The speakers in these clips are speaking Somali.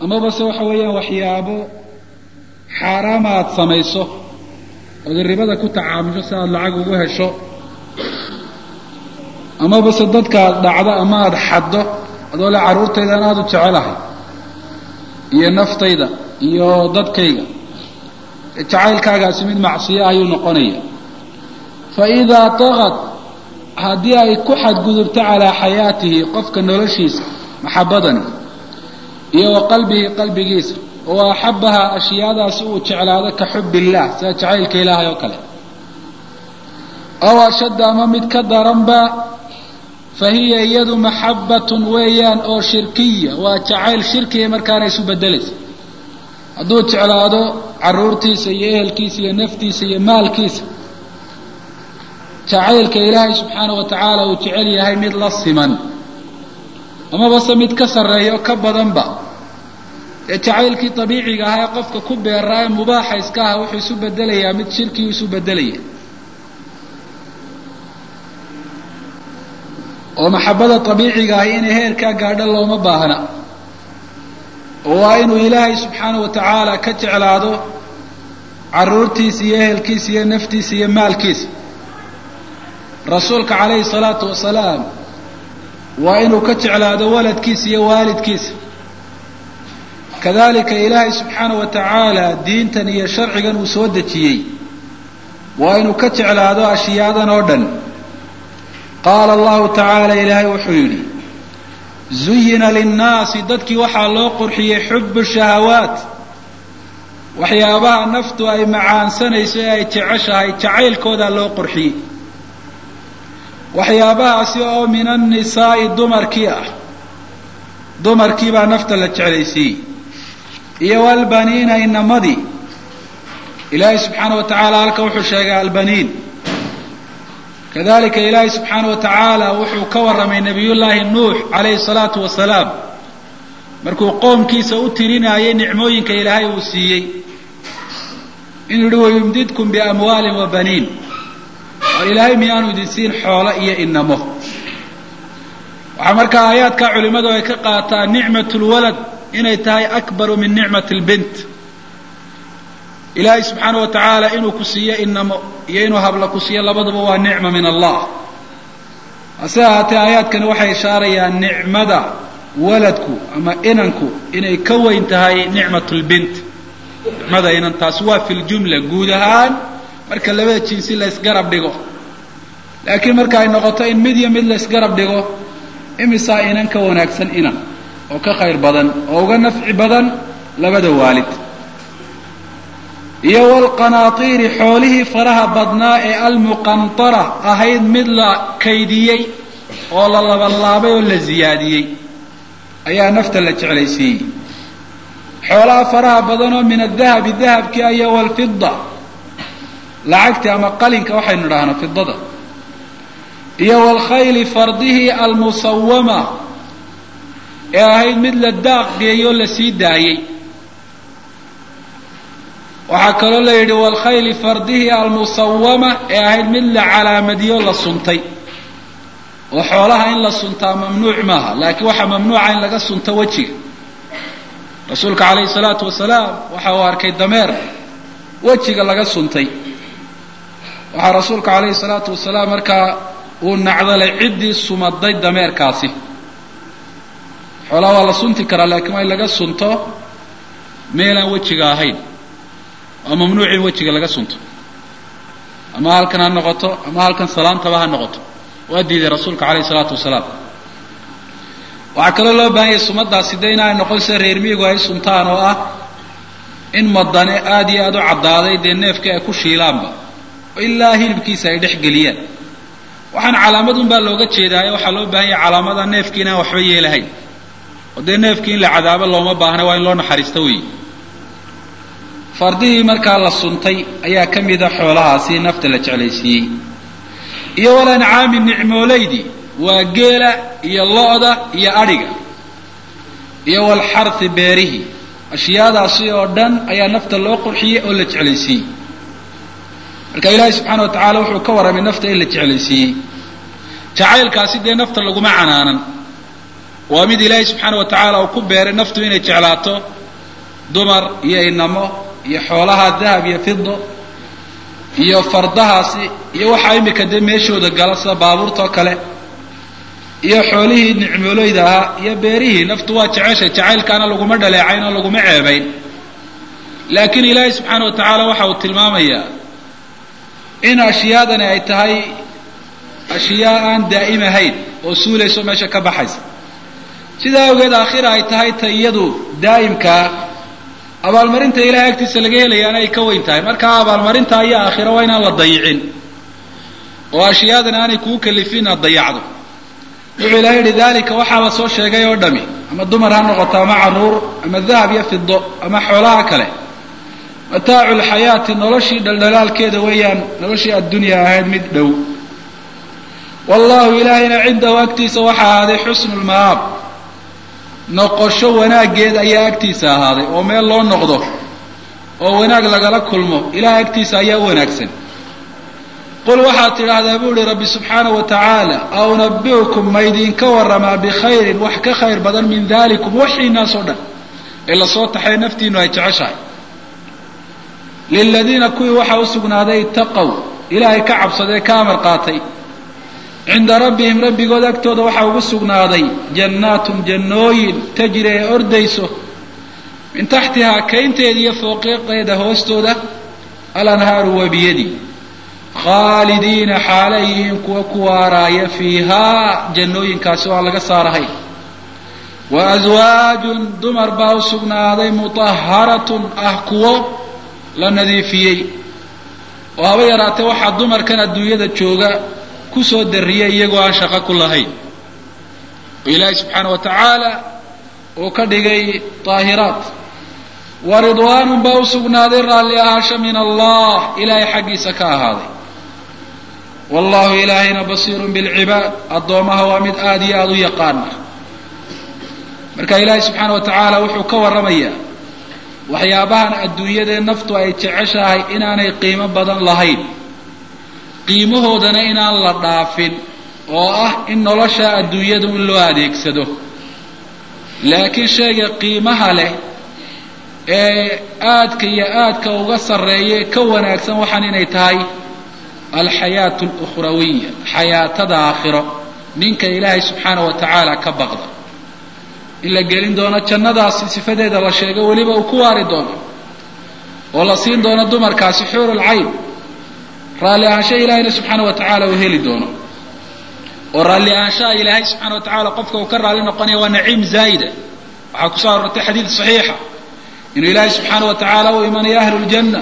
amaba se waxa weeyaan waxyaabo xaaraama aada samayso ood ribada ku tacaamusho si aada lacag ugu hesho amaba se dadka aada dhacdo ama aada xaddo adoo le carruurtaydan aada u jecelahay iyo naftayda iyo dadkayga jacaylkaagaasi mid macsiyo ayuu noqonaya fa idaa taqad haddii ay ku xadgudubto calaa xayaatihi qofka noloshiisa maxabadani iyo wa qalbihi qalbigiisa oo axabahaa ashyaadaasi uu jeclaado ka xub illaah sida jacaylka ilaahay oo kale aw ashadda ama mid ka daranba fa hiya iyadu maxabbatun weeyaan oo shirkiya waa jacayl shirkiya markaana isu bedelaysa hadduu jeclaado caruurtiisa iyo ehelkiisa iyo naftiisa iyo maalkiisa jacaylka ilaahay subxaana wa tacaala uu jecel yahay mid la siman amaba se mid ka sarreeyo ka badanba ee jacaylkii dabiiciga ahaa ee qofka ku beeraa ee mubaaxa iska aha wuxuu isu bedelayaa mid shirkii isu bedelaya oo maxabada dabiiciga ahi inay heerkaa gaadho looma baahna oo waa inuu ilaahay subxaana wa tacaala ka jeclaado caruurtiisa iyo ehelkiisa iyo naftiisa iyo maalkiisa rasuulka calayhi salaatu wasalaam waa inuu ka jeclaado waladkiisa iyo waalidkiisa kadalika ilaahay subxaana wa tacaala diintan iyo sharcigan uu soo dejiyey waa inuu ka jeclaado ashyaadan oo dhan qaala allahu tacaala ilaahay wuxuu yidhi zuyina linnaasi dadkii waxaa loo qurxiyey xubu shahawaat waxyaabaha naftu ay macaansanayso ee ay jeceshahay jacaylkoodaa loo qurxiyey waxyaabahaasi oo min annisaa'i dumarkii ah dumarkii baa nafta la jeclaysiiyey iyo walbaniina inamadii ilaahay subxaana wa tacaala halka wuxuu sheegay albaniin kadalika ilaahay subxaana wa tacaala wuxuu ka warramay nabiyullaahi nuux calayhi salaatu wasalaam markuu qoomkiisa u tirinayay nicmooyinka ilaahay uu siiyey inuu yihi wayumdidkum biamwaalin wa baniin oo ilaahay miyaanu idin siin xoolo iyo inamo waxaa markaa aayaadkaa culimmadu ay ka qaataan nicmat lwalad inay tahay akbaru min nicmat lbint ilaahay subxaana wa tacaala inuu ku siiyo inamo iyo inuu habla ku siiyo labadaba waa nicma min allah hase ahaatee aayaadkani waxay ishaarayaan nicmada waladku ama inanku inay ka weyn tahay nicmat lbint nicmada inan taasi waa fi ljumla guud ahaan marka labada jinsi la ysgarab dhigo laakiin marka ay noqoto in mid iyo mid la ysgarab dhigo imisaa inan ka wanaagsan inan oo ka khayr badan oo uga nafci badan labada waalid iyo walqanaatiiri xoolihii faraha badnaa ee almuqantara ahayd mid la kaydiyey oo la labanlaabay oo la ziyaadiyey ayaa nafta la jeclaysiiyey xoolaha faraha badan oo min adahabi dahabkii iyo walfida lacagti ama qalinka waxaynu idhahnaa fidada iyo walkhayli fardihii almusawama ee ahayd mid la daaq geeyo o la sii daayey waxaa kaloo la yidhi walkhayli fardihii almusawama ee ahayd mid la calaamadiyo la suntay oo xoolaha in la suntaa mamnuuc maaha laakiin waxaa mamnuuca in laga sunto wejiga rasuulka calayhi salaatu wasalaam waxa uu arkay dameer wejiga laga suntay waxaa rasuulka calayhi salaatu wasalaam markaa uu nacdalay ciddii sumaday dameerkaasi xoolaha waa la sunti karaa laakiin waa in laga sunto meelaan wejiga ahayn waa mamnuuc in wejiga laga sunto ama halkan ha noqoto ama halkan salaantaba ha noqoto waa diiday rasuulka calayhi salaatu wasalaam waxaa kaloo loo bahan yahay sumadaasi de inaanay noqon sida reer miigu ay suntaan oo ah in madane aada iyo aada u caddaaday dee neefka ay ku shiilaanba oo ilaa hilibkiisa ay dhex geliyaan waxaan calaamadun baa looga jeedaaye waxaa loo baahan yahay calaamada neefki inaan waxba yeelahayn oo dee neefkii in la cadaabo looma baahna waa in loo naxariisto wey fardihii markaa la suntay ayaa ka mida xoolahaasi nafta la jeclaysiiyey iyo walancaami nicmoolaydii waa geela iyo lo-da iyo adhiga iyo walxarhi beerihi ashyaadaasi oo dhan ayaa nafta loo qurxiyey oo la jeclaysiiyey marka ilaahay subxaana wa tacaala wuxuu ka warramay nafta in la jeclaysiiyey jacaylkaasi dee nafta laguma canaanan waa mid ilaahay subxaana wa tacaala uu ku beeray naftu inay jeclaato dumar iyo inamo iyo xoolaha dahab iyo fido iyo fardahaasi iyo waxaa imika dee meeshooda gala sida baabuurtao kale iyo xoolihii nicmooleyda ahaa iyo beerihii naftu waa jeceshay jacaylkaana laguma dhaleecayn oo laguma ceebayn laakiin ilaahay subxaana wa tacaala waxa uu tilmaamayaa in ashyaadani ay tahay ashyaa aan daa'im ahayn oo suulayso meesha ka baxaysa sidaa awgeed aakhira ay tahay ta iyadu daa'imkaa abaalmarinta ilahay agtiisa laga helayaana ay ka weyn tahay markaa abaalmarinta iyo aakhira waa inaan la dayicin oo ashyaadan aanay kuu kalifin aad dayacdo wuxuu ilahay yihi dalika waxaaba soo sheegay oo dhami ama dumar ha noqoto ama caruur ama dahab iyo fido ama xoolaha kale mataacu lxayaati noloshii dhaldhalaalkeeda weeyaan noloshii addunya ahayd mid dhow wallahu ilaahayna cindahu agtiisa waxaa ahaaday xusnu lmaab noqosho wanaaggeed ayaa agtiisa ahaaday oo meel loo noqdo oo wanaag lagala kulmo ilahay agtiisa ayaa u wanaagsan qul waxaad tidhaahdaa buu ihi rabbi subxaanahu wa tacaala a unabiukum ma idinka waramaa bikhayrin wax ka khayr badan min dalikum waxiinaasoo dhan ee lasoo taxay naftiinu ay jeceshahay liladiina kuwii waxaa u sugnaaday itaqow ilaahay ka cabsadee ka amar qaatay cinda rabbihim rabbigood agtooda waxaa ugu sugnaaday jannaatun jannooyin tajri ee ordayso min taxtihaa kaynteeda iyo fooqiqeeda hoostooda alanhaaru wabiyadi khaalidiina xaalay yihiin kuwa ku waaraaya fiihaa jannooyinkaasi oo aan laga saarahay wa aswaajun dumar baa u sugnaaday mutaharatun ah kuwo la nadiifiyey oo haba yaraatee waxaa dumarkan adduunyada jooga kusoo dariyay iyagoo aan shaqo ku lahayn oo ilaahay subxaana wa tacaala uu ka dhigay daahiraat wa ridwaanun baa u sugnaaday raalli ahaasho min allah ilaahay xaggiisa ka ahaaday wallahu ilaahayna basiirun bilcibaad addoomaha waa mid aada iyo aada u yaqaana marka ilaahay subxaana wa tacaala wuxuu ka warramayaa waxyaabahan adduunyadee naftu ay jeceshahay inaanay qiimo badan lahayn qiimahoodana inaan la dhaafin oo ah in nolosha adduunyadu in loo adeegsado laakiin shayga qiimaha leh ee aadka iyo aadka uga sarreeya ka wanaagsan waxaan inay tahay alxayaatu alukhrawiya xayaatada aakhiro ninka ilaahay subxaana wa tacaala ka baqda in la gelin doono jannadaasi sifadeeda la sheego weliba uu ku waari doono oo la siin doono dumarkaasi xuurul cayn raalli ahaansha ilaahayna subxaana wa tacaala uu heli doono oo raalli ahaanshaha ilaahay subxana wa tacala qofka uu ka raalli noqonaya waa naciim zaa'ida waxaa kusoo arortay xadiid saxiixa inuu ilaahay subxaana wa tacaala u imanayo ahlu ljanna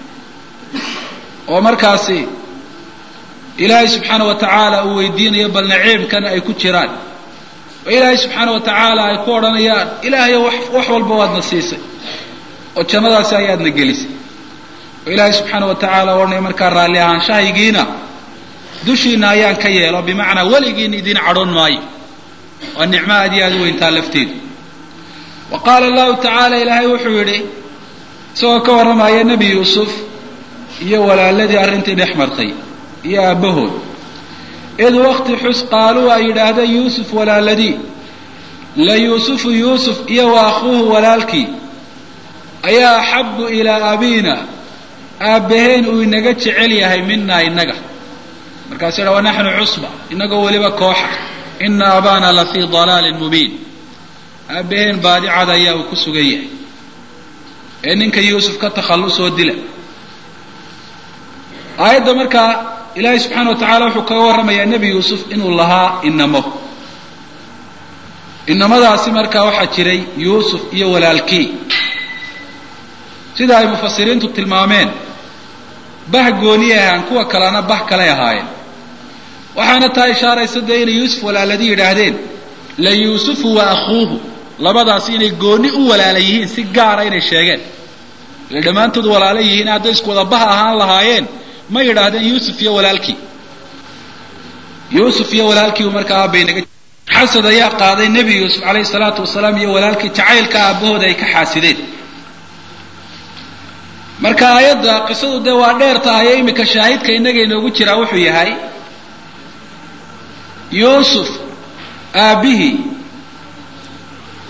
oo markaasi ilaahay subxaana wa tacaala uu weydiinayo bal naciimkan ay ku jiraan oo ilaahay subxaana wa tacaala ay ku odhanayaan ilaahayo wax walba waadna siisay oo jannadaasi ayaadna gelisay oo ilaahay subxaana wa tacaala odhanaya markaa raalli ahaanshahaygiina dushiina ayaan ka yeelo bimacnaa weligiina idiin cadhoon maayo waa nicmo aad iyo aada u weyntaa lafteedu wa qaala allahu tacaala ilaahay wuxuu yidhi isagoo ka warramaya nebi yuusuf iyo walaaladii arrintii dhex martay iyo aabbahood id wakti xus qaaluu ay yidhaahdeen yuusuf walaaladii la yuusufu yuusuf iyo wa akhuuhu walaalkii ayaa axabu ilaa abiina aabbaheen uu inaga jecel yahay minaa innaga markaasuu yidha wanaxnu cusba inagoo weliba kooxa ina abaana la fii dalaalin mubiin aabbaheen baadicada ayaa uu ku sugan yahay ee ninka yuusuf ka takhallusoo dila aayadda markaa ilaahay subxaana wa tacaala wuxuu kaga warramayaa nebi yuusuf inuu lahaa inamo inamadaasi markaa waxaa jiray yuusuf iyo walaalkii sida ay mufasiriintu tilmaameen bah gooniyay ahaan kuwa kalena bah kalay ahaayeen waxaana taa ishaaraysa dee inay yuusuf walaaladii yidhaahdeen la yuusufu wa akhuuhu labadaasi inay gooni u walaala yihiin si gaara inay sheegeen ila dhammaantood walaala yihiin hadday isku wada bah ahaan lahaayeen ma yidhaahdeen yuusuf iyo walaalkii yuusuf iyo walaalkiibu markaa aabaynaga xasad ayaa qaaday nebi yuusuf calayhi salaatu wasalaam iyo walaalkii jacaylka aabbahooda ay ka xaasideen marka aayadda qisadu dee waa dheer tahay ee iminka shaahidka innaga inoogu jiraa wuxuu yahay yuusuf aabbihii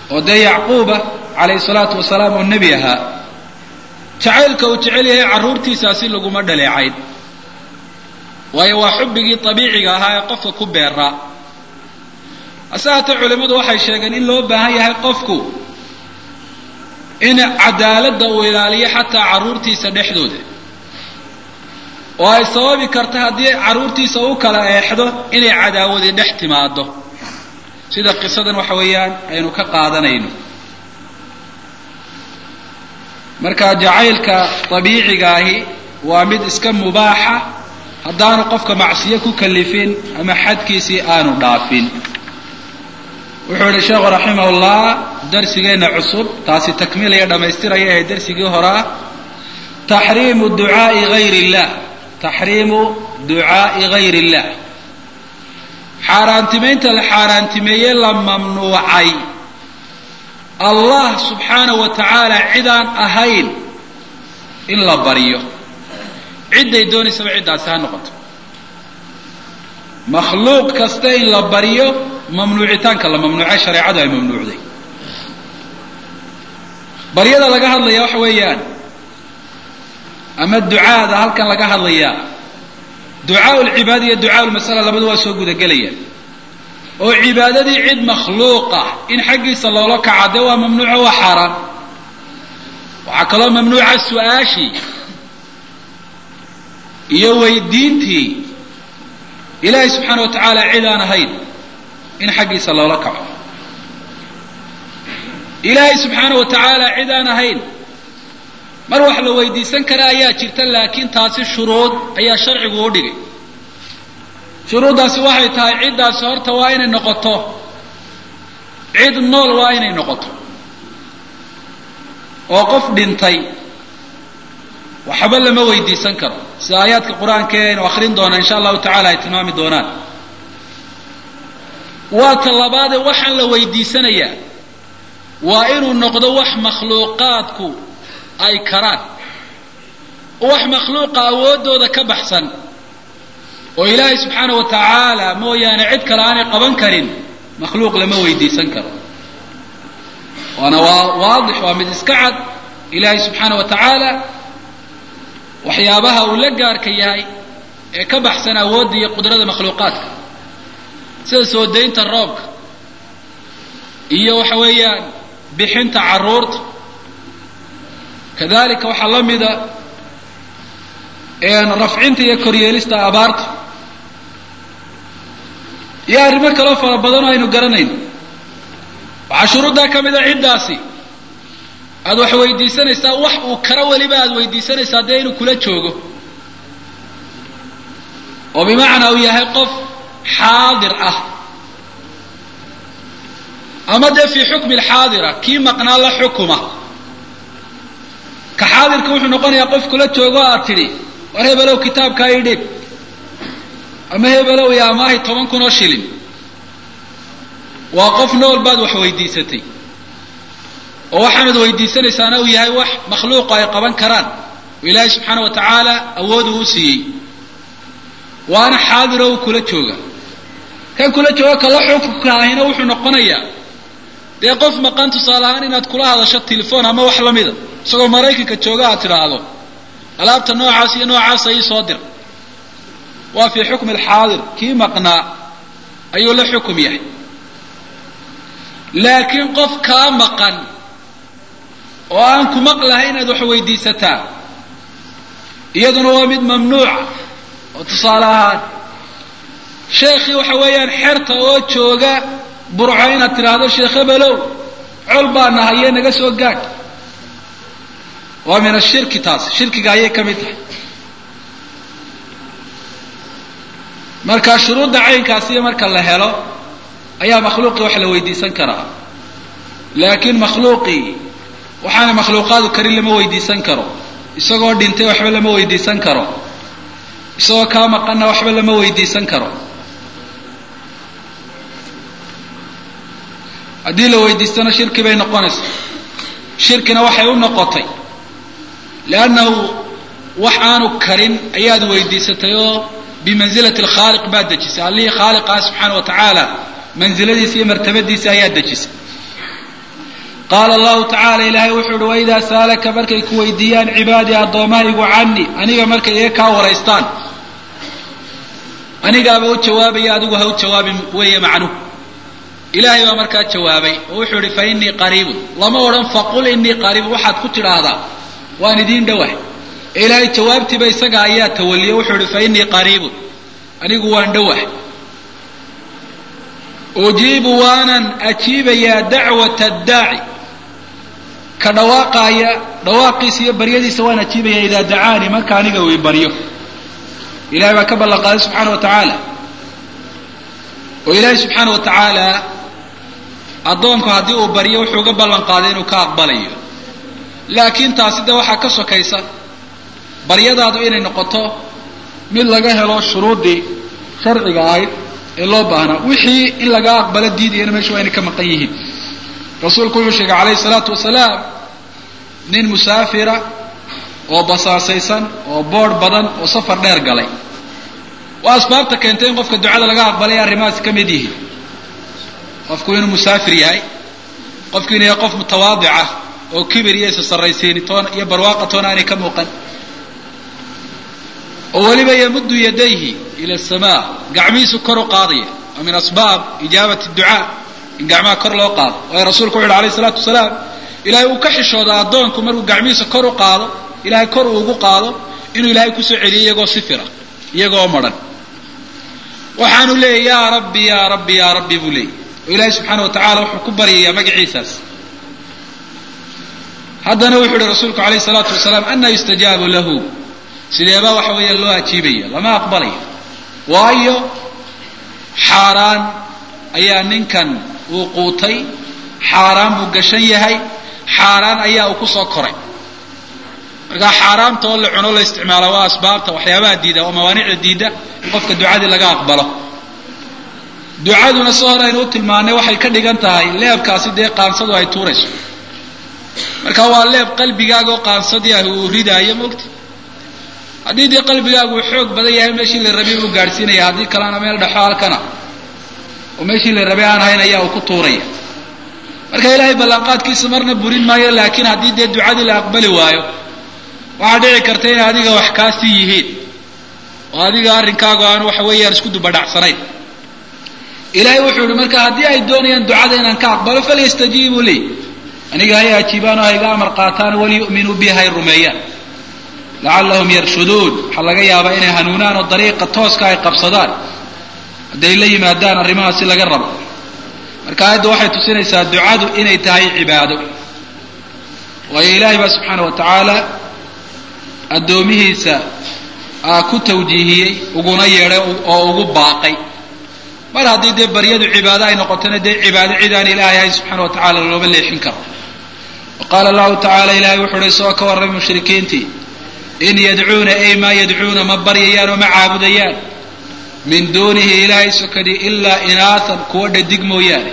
oo dee yacquuba calayhi salaatu wasalaam oo nebi ahaa jacaylka uu jecel yahay carruurtiisaasi laguma dhaleecayn waayo waa xubbigii abiiciga ahaa ee qofka ku beeraa hase haatee culimmadu waxay sheegeen in loo baahan yahay qofku in cadaaladda uu ilaaliyo xataa carruurtiisa dhexdooda oo ay sababi karta haddii carruurtiisa u kala eexdo inay cadaawadi dhex timaado sida qisadan waxa weeyaan aynu ka qaadanayno marka jacaylka abiiciga ahi waa mid iska mubaaxa haddaanu qofka macsiyo ku kalifin ama xadkiisii aanu dhaafin wuxuu yihi sheekhu raximahullah darsigeenna cusub taasi takmiilaya dhammaystiraya ee darsigii hore ah taxriimu ducaai gayr illah taxriimu ducaai gayr illah xaaraantimaynta la xaaraantimeeye la mamnuucay allah subxaana wa tacaala cidaan ahayn in la baryo cidday doonaysaba ciddaasi ha noqoto makhluuq kasta in la baryo mamnuucitaanka la mamnuucay shareecadu ay mamnuucday baryada laga hadlaya waxa weeyaan ama ducaada halkan laga hadlayaa ducaau lcibaada iyo ducaau lmasala labadu waa soo gudagelayaan oo cibaadadii cid makhluuqa in xaggiisa loola kaca dee waa mamnuuco waa xaaraan waxaa kaloo mamnuuca su-aashii iyo weydiintii ilaahay subxaana wa tacaala cid aan ahayn in xaggiisa loola kaco ilaahay subxaana wa tacaala cid aan ahayn mar wax la weydiisan kara ayaa jirta laakiin taasi shuruud ayaa sharcigu u dhigay shuruuddaasi waxay tahay ciddaasi horta waa inay noqoto cid nool waa inay noqoto oo qof dhintay waxba lama weydiisan karo sida aayaadka qur-aanka ee aynu akrin doona insha allahu tacala ay tilmaami doonaan waa ta labaadee waxaan la weydiisanayaa waa inuu noqdo wax makhluuqaadku ay karaan wax makhluuqa awooddooda ka baxsan oo ilaahay subxaana wa tacaala mooyaane cid kale aanay qaban karin makhluuq lama weydiisan karo waana waa waadix waa mid iska cad ilaahay subxaana wa tacaala waxyaabaha uu la gaarka yahay ee ka baxsan awoodda iyo qudrada makhluuqaadka sida soo daynta roobka iyo waxa weeyaan bixinta carruurta kadalika waxaa la mida rafcinta iyo koryeelista abaarta iyo arrimo kaloo fara badan oo aynu garanayno waxaa shuruuddaa ka mid a ciddaasi aada wax weydiisanaysaa wax uu karo weliba aada weydiisanaysaa dee inuu kula joogo oo bimacnaa uu yahay qof xaadir ah ama dee fii xukmi alxaadira kii maqnaa la xukuma ka xaadirka wuxuu noqonayaa qof kula joogo aad tidhi war hebelow kitaabkaa ii dhib ama hebelow iyo amaahay toban kun oo shilin waa qof nool baad wax weydiisatay oo waxaanad weydiisanaysaana uu yahay wax makhluuqa ay qaban karaan oo ilaahay subxaana wa tacaala awoodu u siiyey waana xaadir oo uu kula jooga kan kula jooga kala xukunka ahina wuxuu noqonayaa dee qof maqan tusaale ahaan inaad kula hadasho telefoon ama wax lamida isagoo maraykanka jooga aad tidhaahdo alaabta noocaas iyo noocaasa ii soo dir waa fii xukmi alxaadir kii maqnaa ayuu la xukum yahay laakiin qof kaa maqan oo aan ku maqlahay inaad wax weydiisataa iyaduna waa mid mamnuuca oo tusaale ahaan sheekhii waxa weeyaan xerta oo jooga burco inaad tidhaahdo sheekh hebelow col baa nahaye naga soo gaadh waa min ashirki taas shirkiga ayay ka mid tahay marka shuruudda caynkaasiyo marka la helo ayaa makhluuqii wax la weydiisan karaa laakiin makhluuqii waxaana makhluuqaadu karin lama weydiisan karo isagoo dhintay waxba lama weydiisan karo isagoo kaa maqanna waxba lama weydiisan karo haddii la weydiistana shirki bay noqonaysaa shirkina waxay u noqotay liannahu wax aanu karin ayaad weydiisatay oo bimansilati alkhaaliq baad dejisay allihii khaaliqah subxaana wa tacaala mansiladiisa iyo martabadiisa ayaad dejisay qaala allahu tacaala ilaahay wuxuu uhi waidaa saalaka markay ku weydiiyaan cibaadii addoommahaygu canii aniga markay iga kaa waraystaan anigaaba u jawaabaya adigu ha u jawaabin weeye macnuhu ilaahay baa markaa jawaabay oo wuxuu ihi fa innii qariibun lama odhan faqul innii qariibun waxaad ku tidhaahdaa waan idiin dhowah ee ilaahay jawaabtiiba isaga ayaa tawaliye wuxuu ihi fa innii qariibun anigu waan dhowah ujiibu waanan ajiibayaa dacwata addaaci ka dhawaaqaaya dhawaaqiisa iyo baryadiisa waan ajiibaya idaa dacaanii marka aniga uu baryo ilahay baa ka ballan qaaday subxaana wa tacaala oo ilaahay subxaana wa tacaala addoonku haddii uu baryo wuxuu ga ballan qaaday inuu ka aqbalayo laakiin taasi de waxaa ka sokaysa baryadaadu inay noqoto mid laga helo shuruuddii sharciga ahayd ee loo baahnaa wixii in laga aqbalo diidayana meesha waa inay ka maqan yihiin rasuulku wuxuu sheegay calayhi salaatu wasalaam nin musaafira oo basaasaysan oo boodh badan oo safar dheer galay waa asbaabta keentay in qofka ducada laga aqbalay arrimahaasi ka mid yihiin qofku inuu musaafir yahay qofku inuu yahay qof mutawaadic ah oo kibir iyo isa sarraysiini toona iyo barwaaqa toona aanay ka muuqan oo weliba yamuddu yadayhi ila asamaa gacmihiisu kor u qaadaya wa min asbaab ijaabati ducaa in gacmaha kor loo qaado waayo rasuulku wuxu uhi alayh isalaatu wasalaam ilahay uu ka xishooda addoonku markuu gacmihiisa kor u qaado ilahay kor uu ugu qaado inuu ilaahay kusoo celiyo iyagoo sifira iyagoo madhan waxaanu leeyay yaa rabbi yaa rabbi yaa rabbi buu leeyay oo ilaahay subxaana wa tacala wuxuu ku baryayaa magaciisaas haddana wuxuu uhi rasuulku alayh salaatu wasalaam ana yustajaabu lahu sideebaa waxa weeya loo ajiibaya lama aqbalayo waayo xaaraan ayaa ninkan uu quutay xaaraan buu gashan yahay xaaraan ayaa uu kusoo koray markaa xaaraamta oo la cuno la isticmaala waa asbaabta waxyaabaha diida oo mawaanicda diida in qofka ducadii laga aqbalo ducaduna si hore aynu u tilmaanay waxay ka dhigan tahay leebkaasi dee qaansadu ay tuurayso marka waa leeb qalbigaaga oo qaansadii ah uu ridaayo mogta haddii dee qalbigaagu uu xoog badan yahay meeshii la rabay uu gaadhsiinaya haddii kalena meel dhexo halkana oo meeshii la rabay aan ahayn ayaa uu ku tuuraya marka ilaahay ballanqaadkiisa marna burin maayo laakiin haddii dee ducadii la aqbali waayo waxaa dhici karta inay adiga wax kaasii yihiin oo adiga arrinkaagu aan waxa weeyaan isku dubadhacsanayn ilaahay wuxuu yihi marka haddii ay doonayaan ducada inaan ka aqbalo falyastajiibuu lii aniga hay ajiibaan oo hayga amar qaataan waliyu'minuu bi hay rumeeyaan lacallahum yarshuduun waxaa laga yaabaa inay hanuunaan oo dariiqa tooska ay qabsadaan hadday la yimaadaan arrimahaasi laga rabo marka aayadda waxay tusinaysaa ducadu inay tahay cibaado waayo ilaahay baa subxaana wa tacaala addoomihiisa ku tawjiihiyey uguna yeedhay oo ugu baaqay mar haddii dee baryadu cibaado ay noqotona dee cibaado cid aan ilaahay ahayn subxana wa tacala looma leexin karo wa qaala allahu tacala ilahay wuxu uhi isagoo ka warramay mushrikiintii in yadcuuna ay maa yadcuuna ma baryayaan oo ma caabudayaan min duunihi ilaahay sokadi ilaa inaahan kuwa dhadig mooyaane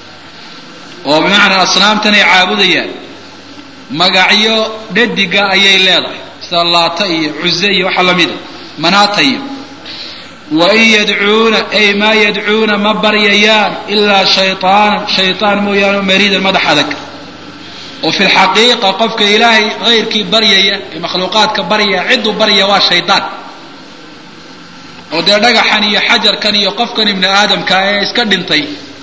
oo bimacnaa asnaamtan ay caabudayaan magacyo dhadiga ayay leedahay sida laata iyo cuze iyo waxa lamida manaata iyo wain yadcuuna ay maa yadcuuna ma baryayaan ilaa shayaanan shayaan mooyaane oo mariidan madax adag oo fi lxaqiiqa qofka ilaahay hayrkii baryaya ee makhluuqaadka baryaya cidduu baryaya waa shaydaan oo dee dhagaxan iyo xajarkan iyo qofkan ibni aadamka ee iska dhintay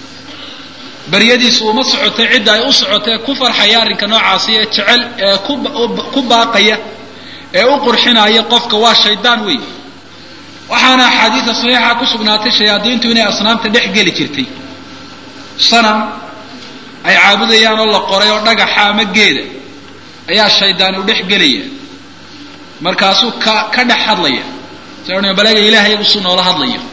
baryadiisu uma socotay cidda ay u socotay ku farxaya arrinka noocaasi ee jecel ee ku baaqaya ee u qurxinaya qofka waa shaydaan weey waxaana axaadiida saxiixa ku sugnaatay shayaadiintu inay asnaamta dhex geli jirtay sanam ay caabudayaan oo la qoray oo dhagaxa ama geeda ayaa shaydaan u dhex gelaya markaasuu ka ka dhex hadlaya sa balaga ilahay usuu noola hadlayo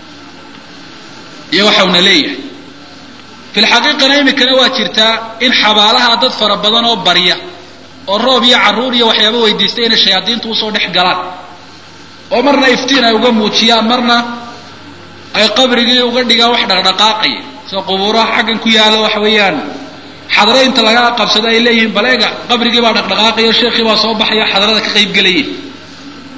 iyo waxauna leeyahay fi lxaqiiqana imikana waa jirtaa in xabaalaha dad fara badan oo barya oo roob iyo carruur iyo waxyaaba weydiistay inay shayaadiintu usoo dhex galaan oo marna iftiin ay uga muujiyaan marna ay qabrigii uga dhigaan wax dhaqdhaqaaqaya sida qubuuraha xaggan ku yaalo waxa weeyaan xadro inta laga qabsado ay leeyihiin baleega qabrigii baa dhaqdhaqaaqaya o sheekhii baa soo baxaya xadrada ka qaybgelaya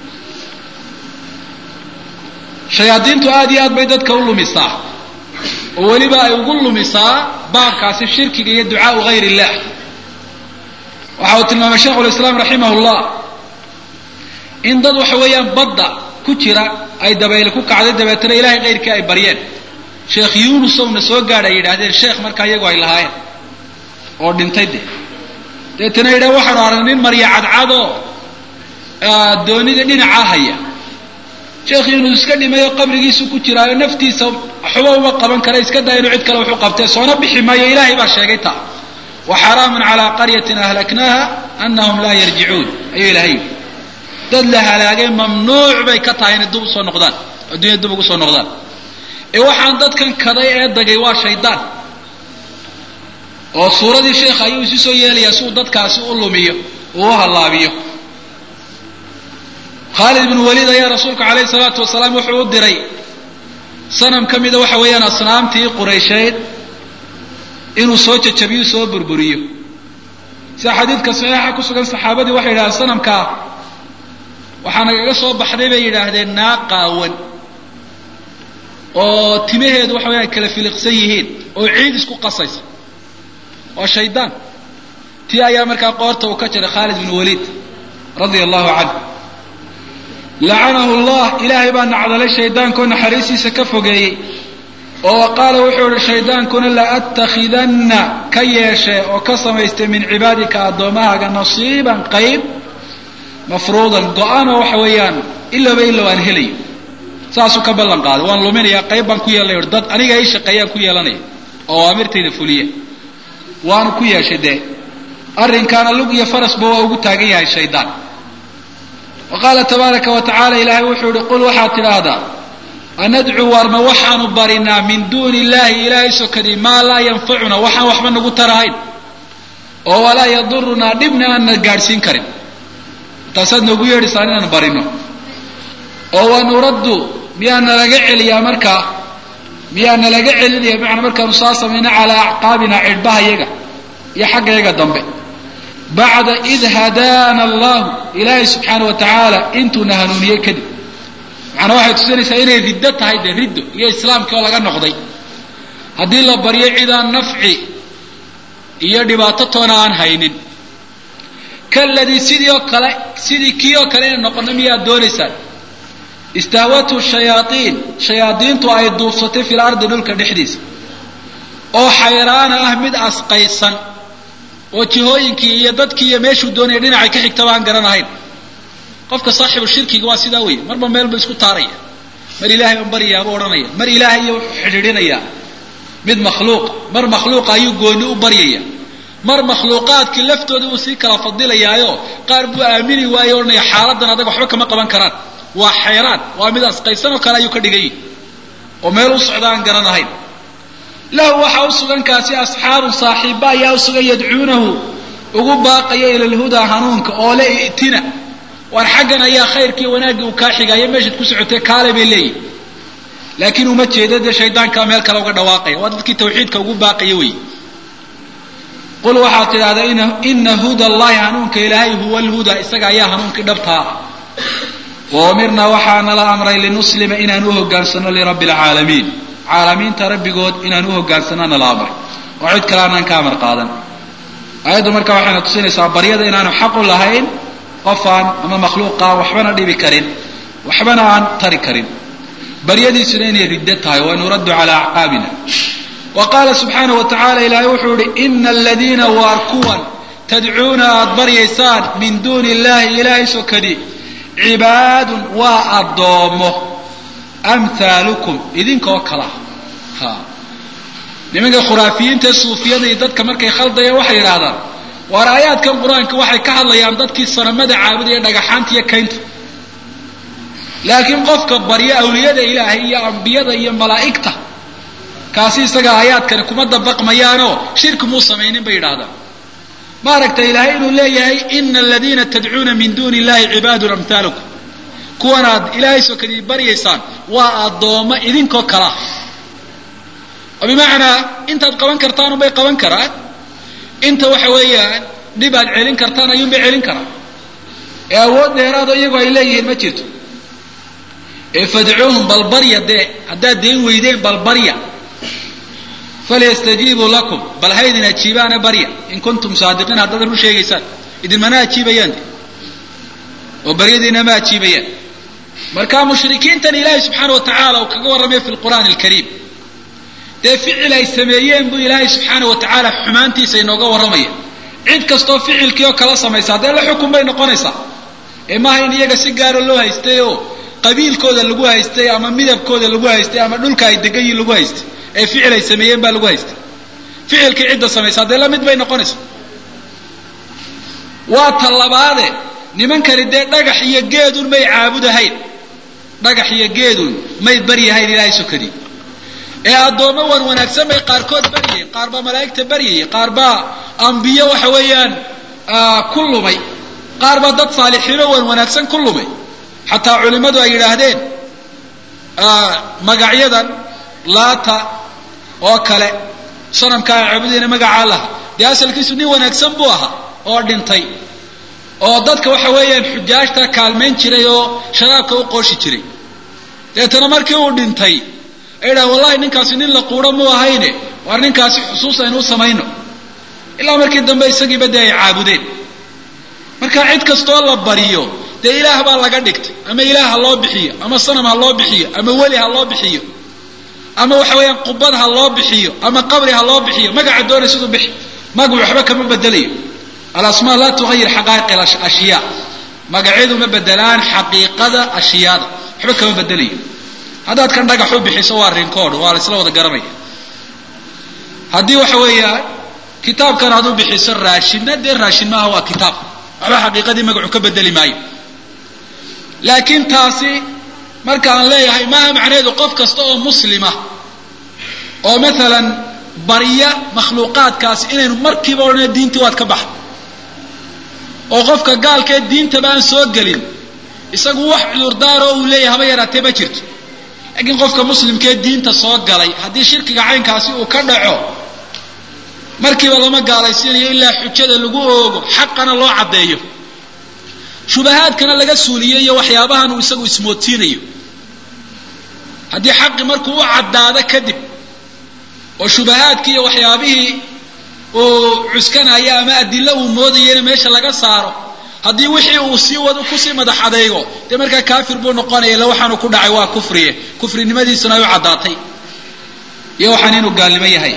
shayaadiintu aada iyo aad bay dadka u lumisaa oo weliba ay ugu lumisaa baabkaasi shirkiga iyo ducaau gayr illah waxa uu tilmaamay sheikhulislaam raximah llah in dad waxa weeyaan badda ku jira ay dabayle ku kacday dabeetana ilahay kayrkii ay baryeen sheekh yuunusowna soo gaadh ay yidhahdeen sheekh markaa iyagu ay lahaayeen oo dhintay de dabeetana yidhah waxaanu aragnay nin marya cadcadoo doonida dhinacaa haya sheekh yuunus iska dhimayo qabrigiisu ku jiraayo naftiisa waxba uma qaban kara iska daa inuu cid kale wuxu qabtee soona bixi maayo ilaahay baa sheegay taa wa xaraamun calaa qaryatin ahlaknaaha anahum laa yarjicuun ayuu ilahay yidhi dad la halaagay mamnuuc bay ka tahay inay dub usoo noqdaan adduunya dub ugu soo noqdaan ee waxaan dadkan kaday ee dagay waa shaydaan oo suuradii sheekha ayuu isu soo yeelayaa si uu dadkaasi u lumiyo uu u hallaabiyo khaalid ibnu waliid ayaa rasuulku calayhi salaatu wasalaam wuxuu u diray sanam ka mida waxa weeyaan asnaamtii quraysheed inuu soo jajabiyo soo burburiyo sida xadiidka saxiixa ku sugan saxaabadii waxay yidhahdeen sanamkaa waxaa nagaga soo baxday bay yidhaahdeen naa qaawan oo timaheedu waxa weyaan kala filiqsan yihiin oo ciid isku qasaysa waa shaydaan tii ayaa markaa qoorta uu ka jaray khaalid bin waliid radia allahu canhu lacanahu llah ilaahay baa nacdalay shaydaankoo naxariistiisa ka fogeeyey oo qaala wuxuu ihi shaydaankuna la atakhidanna ka yeeshee oo ka samaystay min cibaadika addoommahaaga nasiiban qayb mafruudan go-aanoo waxa weeyaan ilaba ilow aan helayo saasuu ka ballan qaaday waan luminayaa qayb baan ku yeelnay or dad aniga ii shaqeeyaan ku yeelanaya oo awaamirtayda fuliya waanu ku yeeshay dee arrinkaana lug iyo farasba waa ugu taagan yahay shaydaan wa qaala tabaaraka wa tacala ilaahay wuxuu ihi qul waxaad tidhaahdaa anadcuu warma waxaanu barinaa min duuni illahi ilaahay sokadii maa laa yanfacuna waxaan waxba nagu tarahayn oo walaa yadurunaa dhibna aanna gaadhsiin karin taasaad noogu yeedhaysaan inaan barino oo wanuraddu miyaa nalaga celiyaa markaa miyaa nalaga celinaya macnaa markaanu saa samayno calaa acqaabina cidhbaha yaga iyo xagga yaga dambe bacda id hadaana allahu ilaahay subxaana wa tacaala intuuna hanuuniyey kadib macnaa waxay tusinaysaa inay riddo tahay dee riddo iyo islaamkii oo laga noqday haddii la baryo cidaan nafci iyo dhibaato toona aan haynin kaladii sidii oo kale sidii kii oo kale inay noqono miyaad doonaysaan istahwathu shayaaiin shayaadiintu ay duubsatay fil ardi dhulka dhexdiisa oo xayraana ah mid asqaysan oo jihooyinkii iyo dadkii iyo meeshuu doonaya dhinacay ka xigtaba aan garanahayn qofka saaxibu shirkiga waa sidaa wey marba meel buu isku taaraya mar ilaahay baan baryayaa buu odhanaya mar ilaahay iyo wuxuu xidhiidhinayaa mid makhluuqa mar makhluuqa ayuu gooni u baryaya mar makhluuqaadkii laftooda uu sii kala fadilayaayo qaar buu aamini waayo odhanaya xaaladan adag waxba kama qaban karaan waa xayraan waa mid asqaysan oo kale ayuu ka dhigan yihi oo meel u socda aan garanahayn lahu waxaa u sugan kaasi asxaabun saaxiibba ayaa u sugan yadcuunahu ugu baaqaya ila lhudaa hanuunka oo le i'tina waar xaggan ayaa khayrkii wanaaggii uu kaa xigaayo meeshaad ku socotay kaale bay leeyihin laakiin uma jeedo dee shaydaankaa meel kale uga dhawaaqaya waa dadkii tawxiidka ugu baaqaya wey qul waxaad tidhahdaa ina huda allahi hanuunka ilaahay huwa lhuda isaga ayaa hanuunkii dhabtaa wa umirnaa waxaana la amray linuslima inaan u hogaansano lirabbi alcaalamiin caalamiinta rabbigood inaan u hogaansanaana la amray oo cid kale aanaan ka amar qaadan aayaddu marka waxayna tusinaysaa baryada inaanu xaqu lahayn qofaan ama makhluuqaan waxbana dhibi karin waxbana aan tari karin baryadiisuna inay riddo tahay wa nuraddu calaa acqaabina wa qaala subxaana wa tacala ilaahay wuxuu ihi ina aladiina waar kuwan tadcuuna aada baryaysaan min duuni illahi ilaahay sokadi cibaadun waa addoomo amhaalukum idinkoo kala ha nimanka khuraafiyiinta suufiyada iyo dadka markay khaldayaan waxay yidhaahdaan waar aayaadkan qur-aanka waxay ka hadlayaan dadkii sanamada caabudaya dhagaxaanta iyo kaynta laakiin qofka baryo awliyada ilaahay iyo ambiyada iyo malaa'igta kaasi isaga aayaadkani kuma dabaqmayaanoo shirki muu samaynin bay yidhaahdaan ma aragta ilaahay inuu leeyahay ina aladiina tadcuuna min duuni illahi cibaadun amhaalukum kuwan aad ilaahay sokadii baryaysaan waa addoommo idinkoo kala oo bimacnaa intaad qaban kartaan unbay qaban karaan inta waxa weeyaan dhib aad celin kartaan ayuunbay celin karaan ee awood dheeraado iyagoo ay leeyihiin ma jirto ee fadcuuhum balbarya dee haddaad deen weydeen balbarya falyastajiibuu lakum bal haydin ajiibaana barya in kuntum saadiqiin haddaad run sheegaysaan idinmana ajiibayaan oo baryadiina ma ajiibayaan marka mushrikiintan ilaahay subxaana wa tacaala uu kaga warramay fi lqur'aani alkariim dee ficil ay sameeyeen buu ilaahay subxaana wa tacaala xumaantiisa inooga warramaya cid kastoo ficilkii oo kala samaysaa dee la xukun bay noqonaysaa ee maaha in iyaga si gaara loo haystay oo qabiilkooda lagu haystay ama midabkooda lagu haystay ama dhulka ay degan yihin lagu haystay ee ficil ay sameeyeen baa lagu haystay ficilkii cidda samaysaa dee la mid bay noqonaysaa waa ta labaade nimankani dee dhagax iyo geedun may caabudahayn dhagax iyo geedun may baryahayn ilaahay sokadii ee addoommo wan wanaagsan bay qaarkood baryayeen qaar baa malaa'igta baryayay qaar baa ambiyo waxa weeyaan ku lumay qaar baa dad saalixiino wan wanaagsan ku lumay xataa culimmadu ay yidhaahdeen magacyadan laata oo kale sanamka ay caabudayna magacaa laha dee asalkiisu nin wanaagsan buu ahaa oo dhintay oo dadka waxa weeyaan xujaajta kaalmayn jiray oo sharaabka u qooshi jiray deetana markii uu dhintay ay dhaha wallahi ninkaasi nin la quuro mu ahayne waar ninkaasi xusuus aynu u samayno ilaa markii dambe isagiiba dee ay caabudeen marka cid kastoo la bariyo dee ilaah baa laga dhigtay ama ilaah ha loo bixiyo ama sanam ha loo bixiyo ama weli ha loo bixiyo ama waxa weeyaan qubad ha loo bixiyo ama qabri ha loo bixiyo magaca doonay siduu bixi magacu waxba kama bedelayo alasmaa laa tuayir xaqaa'iq ashyaa magacyadu ma bedelaan xaqiiqada ashyaada waxba kama bedelayo haddaad kan dhagax u bixiso waa rinkood waa la isla wada garanaya haddii waxa weeyaan kitaabkan aad u bixiso raashinna dee raashin maaha waa kitaab waxba xaqiiqadii magacu ka bedeli maayo laakiin taasi marka aan leeyahay maaha macnaheedu qof kasta oo muslima oo maalan barya makhluuqaadkaasi inaynu markiiba odhana diintii waad ka baxda oo qofka gaalkee diintaba aan soo gelin isagu wax cudurdaaro uu leeyahay haba yaraatee ma jirto laakiin qofka muslimkee diinta soo galay haddii shirkiga caynkaasi uu ka dhaco markiiba lama gaalaysiinayo ilaa xujada lagu oogo xaqana loo caddeeyo shubahaadkana laga suuliyo iyo waxyaabahan uu isagu ismoodsiinayo haddii xaqi markuu u caddaado kadib oo shubahaadkii iyo waxyaabihii uu cuskanayo ama adilo uu moodayana meesha laga saaro haddii wixii uu sii wad kusii madax adeego dee markaa kaafir buu noqonaya illa waxaanu ku dhacay waa kufriye kufrinimadiisuna ay u caddaatay iyo waxaan inuu gaalnimo yahay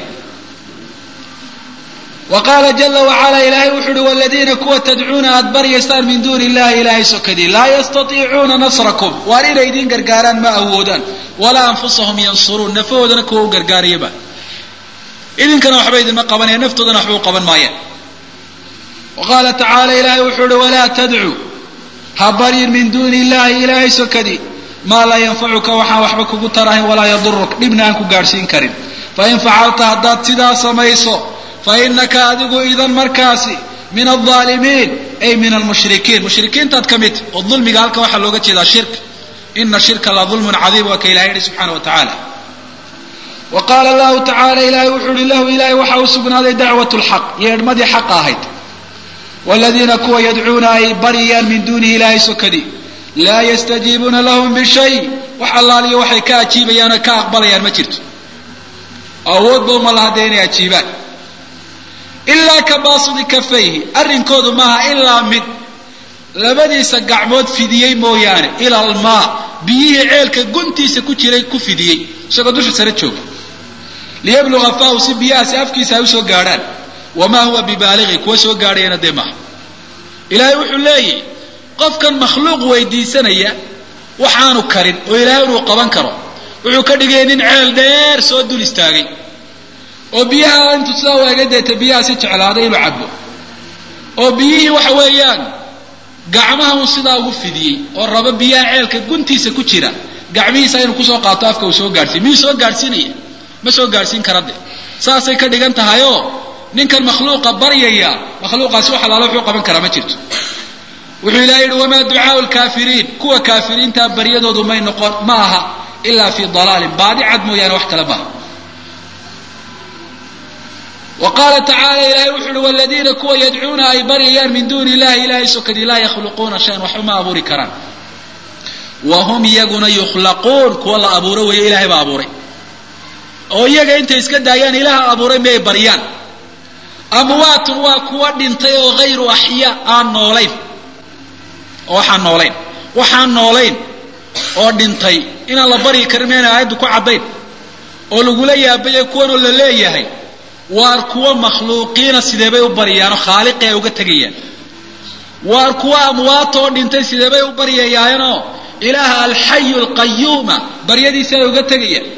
wa qaala jala wacala ilaahay wuxu uhi waladiina kuwa tadcuuna aad baryaysaan min duuni illahi ilaahay sokadii laa yastatiicuuna nasrakum waar inay idiin gargaaraan ma awoodaan walaa anfusahum yansuruun nafahoodana kuwa u gargaarayaba idinkana waxba idinma qabanaya naftoodana waxba u qaban maayaan wa qaala tacaala ilaahay wuxuu uhi walaa tadcu ha baryin min duuni illahi ilaahay sokadii maa laa yanfacuka waxaan waxba kugu tarahayn walaa yaduruk dhibna aan ku gaadhsiin karin fain facalta haddaad sidaa samayso fainaka adigu idan markaasi min alaalimiin ay min almushrikiin mushrikiintaad ka mid oo dulmiga halkan waxaa looga jeedaa shirk ina shirka la dulmun cadiim waa ka ilahay yihi subxana wa tacaala wa qaala lahu tacala ilahay wuxuu uhi lahu ilahay waxa u sugnaaday dacwat lxaq yeedhmadii xaqa ahayd waladiina kuwa yadcuuna ay baryayaan min duunihi ilahay sokadii laa yastajiibuuna lahum bishay wax allaaliyo waxay ka ajiibayaan oo ka aqbalayaan ma jirto awoodba uma laha dee inay ajiibaan ilaa ka baasidi kafayhi arrinkoodu maaha ilaa mid labadiisa gacmood fidiyey mooyaane ila almaa biyihii ceelka guntiisa ku jiray ku fidiyey isagoo dusha sare jooga liyabluga faahu si biyahaasi afkiisa ay usoo gaadhaan wamaa huwa bibaaligi kuwa soo gaadhayana dee maaha ilaahay wuxuu leeyahy qofkan makhluuq weydiisanaya waxaanu karin oo ilaahay inuu qaban karo wuxuu ka dhigaya nin ceel dheer soo dul istaagay oo biyaha intuu sidaa waaga deeta biyaha si jeclaaday inuu cabo oo biyihii waxa weeyaan gacmaha uu sidaa ugu fidiyey oo rabo biyaha ceelka guntiisa ku jira gacmihiisa inuu kusoo qaato afka uu soo gaadhsiiy miyuu soo gaadhsiinaya ma soo gaadhsiin kara de saasay ka dhigan tahayoo ninkan makhluuqa baryaya makhluuqaasi wax alaala wuxuu qaban karaa ma jirto wuxuu ilahay yihi wamaa ducaau lkaafiriin kuwa kaafiriintaa baryadoodu may noqon ma aha ilaa fi dalaalin baadi cad mooyaane wax kale maaha wa qaala tacaala ilahay wuxu uhi waladiina kuwa yadcuuna ay baryayaan min duuni illahi ilahay sokadii laa yakhluquuna shayan waxba ma abuuri karaan wa hum iyaguna yukhlaquun kuwa la abuuro weeye ilahay baa abuuray oo iyaga intay iska daayaan ilaaha abuuray miyay baryaan amwaatun waa kuwa dhintay oo hayru axyaa aan noolayn oo waxaan noolayn waxaan noolayn oo dhintay inaan la baryi karin mayna aayaddu ku caddayn oo lagula yaabayay kuwanoo la leeyahay waar kuwa makhluuqiina sideebay u baryaanoo khaaliqi ay uga tegayaan waar kuwa amwaata oo dhintay sideebay u baryayaanoo ilaaha alxayu alqayuuma baryadiisa ay uga tegayaan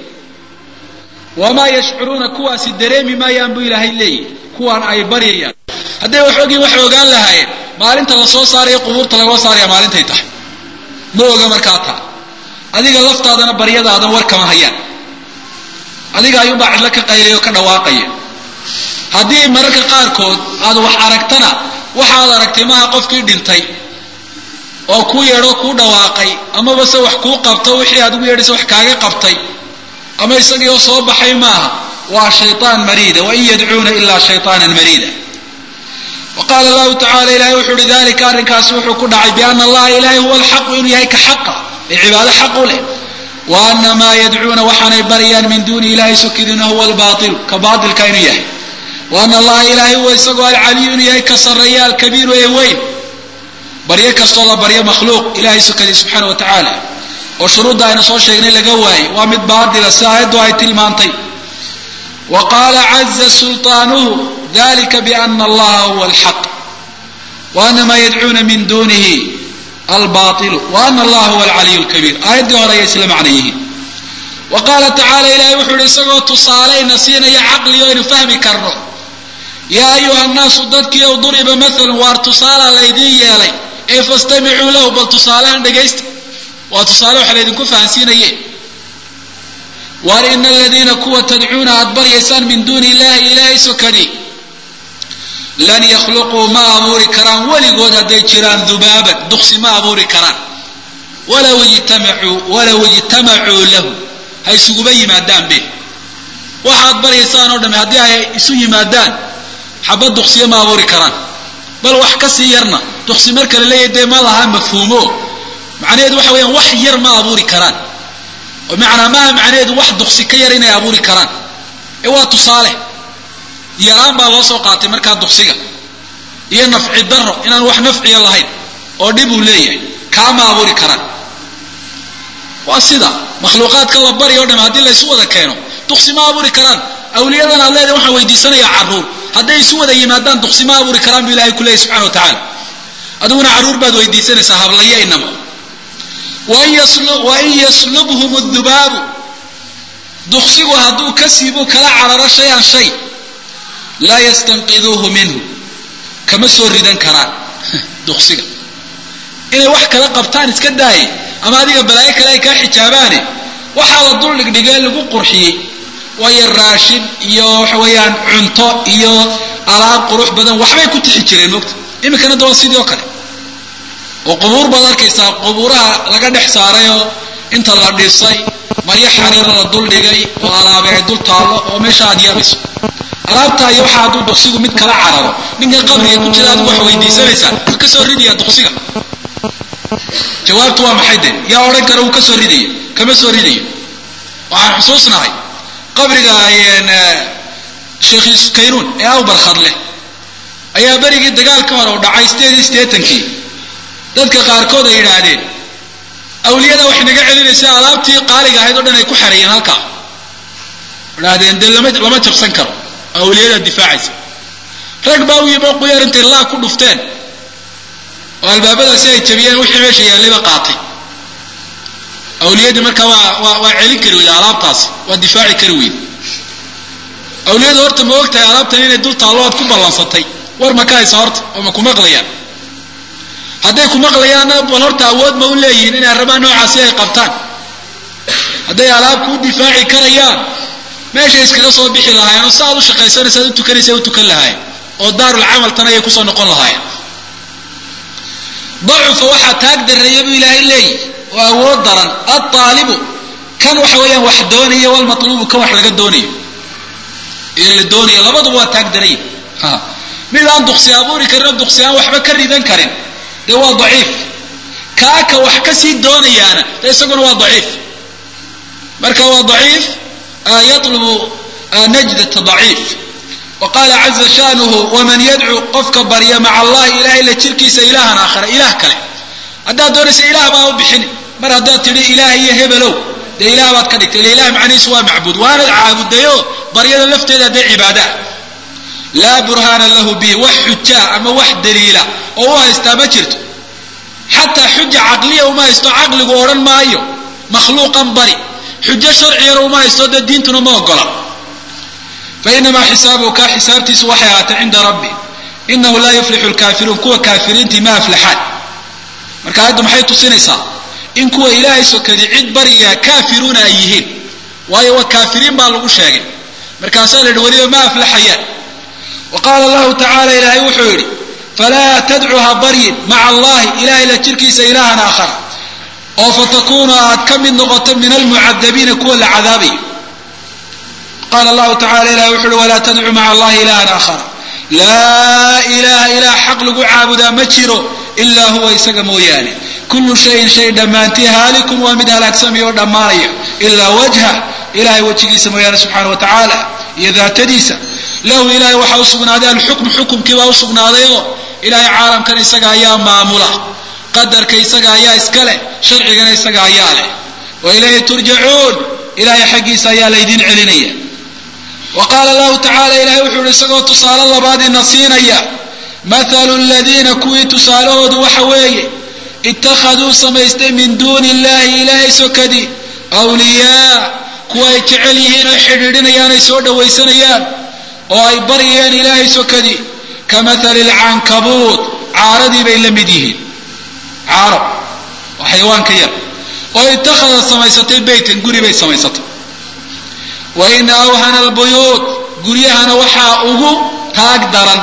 wamaa yashcuruuna kuwaasi dareemi maayaan buu ilaahay leeyahy kuwaan ay baryayaan hadday wax ogiin waxay ogaan lahaayeen maalinta lasoo saarayo qubuurta lagoo saaraya maalintay tahay ma oga markaa taa adiga laftaadana baryadaadan war kama hayaan adiga ayuunbaa cidlo ka qaylaya oo ka dhawaaqaya haddii mararka qaarkood aad wax aragtana waxaad aragtay maaha qofkii dhintay oo kuu yeedhoo kuu dhawaaqay amaba se wax kuu qabto wixii aad ugu yeedhaysa wax kaaga qabtay ama isagii oo soo baxay maaha waa shayطaan mariida wain yadcuuna ilaa shayطaanan mariida wa qaala lahu tacala ilahay wuxu uhi dalika arrinkaasi wuxuu ku dhacay biana allaha ilahay huwa alxaqu inuu yahay ka xaqa ee cibaado xaq u leh wa ana maa yadcuuna waxaanay baryaan min duuni ilahay sokidina huwa albailu ka baailka inuu yahay wa ana allaha ilahay huwa isagoo alcaliyu inuu yahay ka sarreeya alkabiiru ee weyn baryo kastoo la baryo makhluuq ilahay sokadii subxaana wa tacaala oo shuruudda aynu soo sheegnay laga waayey waa mid baatila si aayaddu ay tilmaantay wa qaala caza sulطaanuhu dalika biana allaha huwa alxaq wa ana maa yadcuuna min dunihi albailu wa ana allaha huwa alcaliyu lkabiir aayaddii hore ayay isla macna yihiin wa qaala tacaala ilahay wuxuu ihi isagoo tusaalayna siinaya caqli o aynu fahmi karno yaa ayuha nnaasu dadkiiow duriba maalan waar tusaala laydiin yeelay ee fastamicuu lahu bal tusaalahan dhegaysta waa tusaale waxa laydinku fahansiinaye waar ina aladiina kuwa tadcuuna aad baryaysaan min duuni illahi ilaahay sokadi lan yakhluquu ma abuuri karaan weligood hadday jiraan dubaaban duksi ma abuuri karaan walaw ijtamacuu walaw ijtamacuu lahu ha isuguba yimaadaan be waxaad baryaysaan oo dhami haddii ay isu yimaadaan xabad duksiya ma abuuri karaan bal wax ka sii yarna duksi marka la leeyahy dee ma laha mafhuumo macnaheedu waxa weyaan wax yar ma abuuri karaan oo macnaa maaha macnaheedu wax duksi ka yar inay abuuri karaan ee waa tusaale yaraan baa loo soo qaatay markaa duksiga iyo nafci daro inaan wax nafciya lahayn oo dhib uu leeyahay kaa ma abuuri karaan waa sida makhluuqaadka la barya o dham haddii laysu wada keeno duksi ma abuuri karaan awliyadan aad leedahay waxaan weydiisanayaa carruur hadday isu wada yimaadaan duksi ma abuuri karaan bu ilahay ku leeyahy subxana wa tacaala adiguna carruur baad weydiisanaysaa hablaya inama wain yaslubhum dubaabu duksigu hadduu ka siibu kala cararo shay-an shay laa yastanqiduuhu minhu kama soo ridan karaan duksiga inay wax kala qabtaan iska daaye ama adiga balaayo kale ay kaa xijaabaane waxaa la dul dhigdhigee lagu qurxiyey waayo raashin iyo waxa weeyaan cunto iyo alaab qurux badan waxbay ku tixi jireen mogta iminkana da waa sidii oo kale oo qubuur baad arkaysaa qubuuraha laga dhex saarayoo inta la dhisay maryo xariira la dul dhigay oo alaabe ay dul taallo oo meesha aad yaabayso alaabtaa iyo waxaa hadduu duksigu mid kala cararo ninkan qabriga ku jira adigu wax weydiisanaysaa ma ka soo ridaya duksiga jawaabtu waa maxay de yaa odhan kara uu ka soo ridaya kama soo ridayo waxaan xusuusnahay qabriga sheekh kaynuun ee awbarkhadleh ayaa berigii dagaalka hore u dhacay sideed iyo siddeetankii dadka qaarkood ay yidhaahdeen awliyada waxay naga celinaysa alaabtii qaaliga ahayd o dhan ay ku xareeyeen halkaa idhaahdeen dee lama lama jabsan karo awliyada difaacaysa rag baa u yimi quyaar intay laa ku dhufteen oo albaabadaasi ay jabiyeen wixii meesha yaallayba qaatay awliyadii markaa waa waa waa celin kari weyda alaabtaasi waa difaaci kari weyda awliyadu horta ma og tahay alaabtan inay dul taallo aad ku ballansatay war ma ka haysa horta oo ma ku maqlayaan hadday ku maqlayaanna bal horta awood ma u leeyihiin inay arrimaha noocaasi ay qabtaan hadday alaab kuu difaaci karayaan meeshay iskaga soo bixi lahaayeen oo saaad u shaqaysanaysa ad u tukanaysa u tukan lahaayeen oo daarul camal tan ayay kusoo noqon lahaayeen dacufa waxaa taag dareeya buu ilaahay leeyihi oo awood daran alطaalibu kan waxa weeyaan wax doonaya walmatluubu kan wax laga doonayo ee la doonayo labaduba waa taag daraya mid aan duksi abuuri karin oo duksi aan waxba ka ridan karin dee waa daciif kaaka wax ka sii doonayaana dee isaguna waa daciif marka waa daciif yatlubu najdat daciif wa qaala caza shaanuhu waman yadcuu qofka barya maca allahi ilahay la jirkiisa ilaahan aakhara ilaah kale haddaad doonaysa ilaah baa u bixin mar haddaad tidhi ilaah iyo hebelow dee ilaah baad ka dhigtay ila ilah macnihiisu waa macbuud waanad caabudayo baryada lafteeda dee cibaadaa laa burhaana lahu bihi wax xujaa ama wax daliila oo u haystaa ma jirto xataa xuja caqliya uma haysto caqligu odhan maayo makhluuqan bari xujo sharcigana uma haysto dee diintuna ma ogola fa inamaa xisaabuhu kaa xisaabtiisu waxay ahaatay cinda rabbi inahu laa yuflixu lkaafiruun kuwa kaafiriintii ma aflaxaan marka aayaddu maxay tusinaysaa in kuwa ilaahay sokadi cid bariyaa kaafiruuna ay yihiin waayo waa kaafiriin baa lagu sheegay markaasaa la yidhi weliba ma aflaxayaan wa qaala allahu tacaala ilaahay wuxuu yidhi falaa tadcu ha baryin maca allahi ilahay la jirkiisa ilaahan aakhara oo fatakuunu aad ka mid noqoto min almucadabiina kuwa la cadaabayo qaala allahu tacala ilahay wuxu uhi walaa tadcu maca allahi ilahan aakhara laa ilaha ilaah xaq lagu caabudaa ma jiro ilaa huwa isaga mooyaane kullu shayin shay dhammaantii haalikun waa mid halaagsamaya oo dhammaanaya ilaa wajha ilahay wejigiisa mooyaane subxaana wa tacaala iyo daatadiisa lahu ilahay waxaa usugnaaday alxukmu xukumkii baa usugnaaday oo ilahay caalamkan isaga ayaa maamula qadarka isaga ayaa iska leh sharcigana isaga ayaa leh wa ilayhi turjacuun ilahay xaggiisa ayaa laydin celinaya wa qaala allahu tacala ilahay wuxuu ihi isagoo tusaale labaadina siinaya mathalu ladiina kuwii tusaalahoodu waxa weeye ittakhaduu samaystay min duuni illahi ilaahay sokadii awliyaa kuwa ay jecel yihiin ay xidhiidhinayaan ay soo dhawaysanayaan oo ay baryayaan ilaahay sokadii ka mathali lcankabuud caaradii bay la mid yihiin caarab waa xayawaanka yar oo ittakhadad samaysatay beytan guri bay samaysatay wa ina awhana albuyuud guryahana waxaa ugu taag daran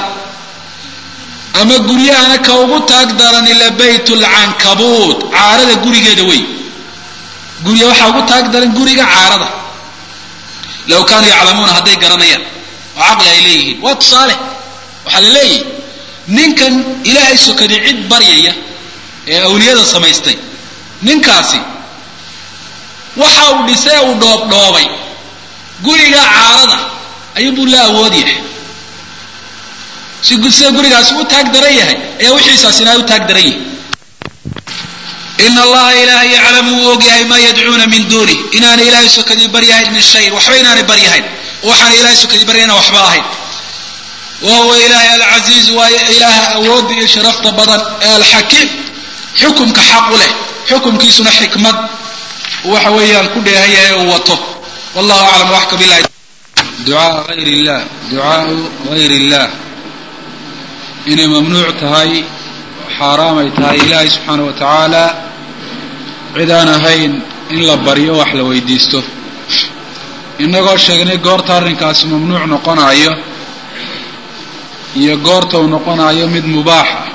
ama guryahana ka ugu taag daran ila bayt lcankabuud caarada gurigeeda wey gurya waxaa ugu taag daran guriga caarada low kaanuu yaclamuuna hadday garanayaan oo caqli ay leeyihiin waa tusaale waxaa la leeyahy ninkan ilaahay sokaday cid baryaya ee awliyada samaystay ninkaasi waxa uu dhisee uu dhoobdhoobay guriga caarada ayuunbuu la awood yahay si sida gurigaasi u taag daran yahay ayaa wixiisaasina ay u taag daran yihin ina allaha ilaahay yaclamu wuu ogyahay maa yadcuuna min duunih inaanay ilaahay sokadii baryahayn min shayin waxba inaanay baryahayn waxaana ilahay sokadii baryayna waxba ahayn wa huwa ilaahay alcasiiz waayo ilaaha awoodda iyo sharafta badan ee alxakiim xukumka xaq u leh xukumkiisuna xikmad waxa weeyaan ku dheehan yahay uu wato wallahu aclam waxka bilahi ducaa ayr illah ducaau gayr illah inay mamnuuc tahay xaaraam ay tahay ilaahay subxaana wa tacaala cid aan ahayn in la baryo wax la weydiisto innagoo sheegnay goorta arrinkaasi mamnuuc noqonayo iyo goorta uu noqonayo mid mubaax ah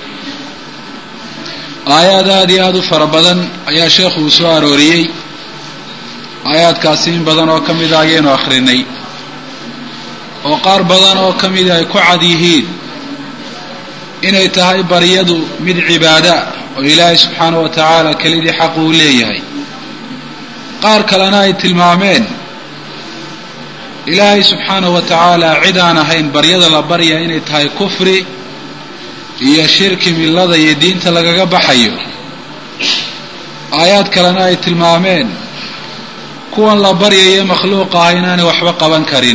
aayaad aada iyo aada u fara badan ayaa sheekhu uu soo arooriyey aayaadkaasi in badan oo ka mida ayaynu akhrinay oo qaar badan oo ka mida ay ku cad yihiin inay tahay baryadu mid cibaada oo ilaahay subxaana wa tacaala kelidii xaq uu leeyahay qaar kalena ay tilmaameen ilaahay subxaana wa tacaala cid aan ahayn baryada la barya inay tahay kufri iyo shirki millada iyo diinta lagaga baxayo aayaad kalena ay tilmaameen kuwan la baryayo makhluuq ah inaanay waxba qaban karin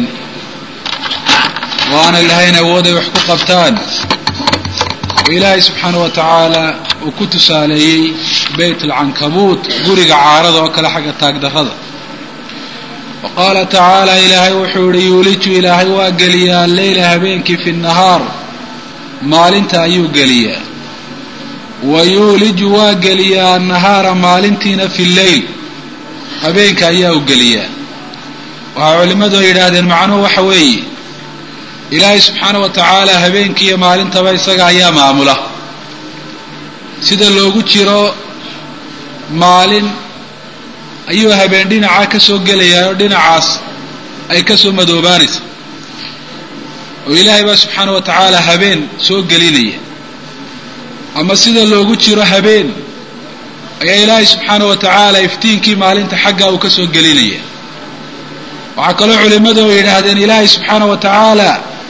oo aanay lahayn awood ay wax ku qabtaan oo ilaahay subxaana wa tacaala uu ku tusaaleeyey beyt alcankabuut guriga caarada oo kale xagga taagdarrada wa qaala tacaala ilaahay wuxuu yihi yuuliju ilaahay waa geliyaa alleyla habeenkii fi nnahaar maalinta ayuu geliyaa wa yuuliju waa geliyaa annahaara maalintiina fi lleyl habeenka ayaa u geliyaa waxaa culimmadu ay yidhaahdeen macnuhu waxa weeye ilaahay subxaana wa tacaala habeenkiiyo maalintaba isaga ayaa maamula sida loogu jiro maalin ayuu habeen dhinacaa ka soo gelayaa oo dhinacaas ay ka soo madoobaanaysa oo ilaahay baa subxaana wa tacaala habeen soo gelinaya ama sida loogu jiro habeen ayaa ilaahay subxaana wa tacaala iftiinkii maalinta xaggaa uu ka soo gelinaya waxaa kaloo culimmadu ay yidhaahdeen ilaahay subxaana wa tacaala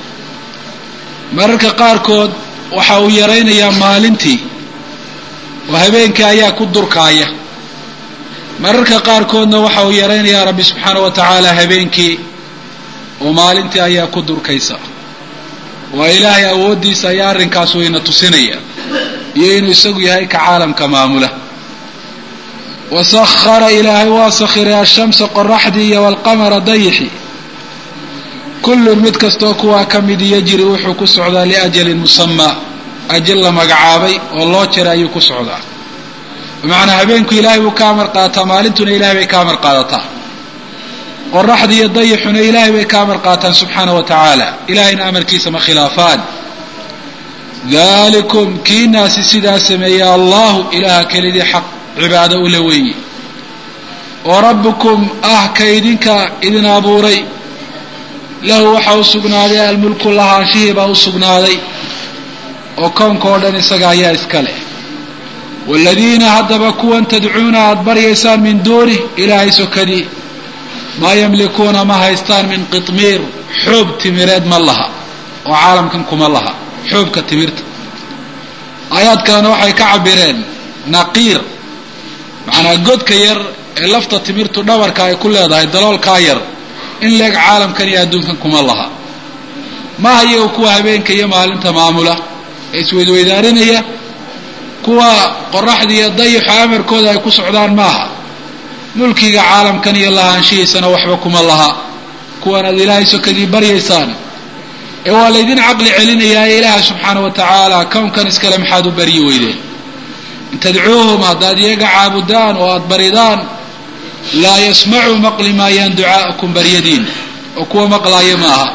mararka qaarkood waxa uu yaraynayaa maalintii oo habeenkii ayaa ku durkaaya mararka qaarkoodna waxa uu yaraynayaa rabbi subxaana wa tacaala habeenkii oo maalintii ayaa ku durkaysa waa ilaahay awooddiisa ayaa arrinkaas wayna tusinaya iyo inuu isagu yahay ka caalamka maamula wasahara ilaahay waa sakhiray ashamsa qoraxdii iyo walqamara dayixi kullun mid kastoo kuwaa ka midi yajri wuxuu ku socdaa liajalin musamaa ajal la magacaabay oo loo jira ayuu ku socdaa bimacnaa habeenku ilaahay buu ka amar qaataa maalintuna ilahay bay ka amar qaadataa qoraxda iyo dayixuna ilaahay bay ka amar qaataan subxaana wa tacaala ilahayna amarkiisa ma khilaafaan dalikum kiinaasi sidaa sameeya allahu ilaaha kelidii xaq cibaado ula weeye oo rabbukum ah ka idinka idin abuuray lahu waxaa u sugnaaday almulku lahaanshihii baa u sugnaaday oo koonka oo dhan isaga ayaa iska leh waaladiina haddaba kuwan tadcuuna aada baryaysaan min duunih ilaahay sokadii maa yamlikuuna ma haystaan min qitmiir xoob timireed ma laha oo caalamkan kuma laha xoobka timirta aayaadkaana waxay ka cabireen naqiir macnaa godka yar ee lafta timirtu dhabarka ay ku leedahay daloolkaa yar in leeg caalamkan iyo adduunkan kuma laha maaha iyaga kuwa habeenka iyo maalinta maamula ee isweydweydaarinaya kuwa qoraxda iyo dayixo amarkooda ay ku socdaan maaha mulkiga caalamkan iyo lahaanshihiisana waxba kuma laha kuwan aad ilaahay sokadii baryaysaan ee waa laydin caqli celinayaa ee ilaaha subxaana wa tacaala kownkan iskale maxaad u baryi weydeen in tadcuuhum haddaad iyaga caabudaan oo aada baridaan laa yasmacuu maqli maayaan ducaa'akum baryadiin oo kuwa maqlaaya maaha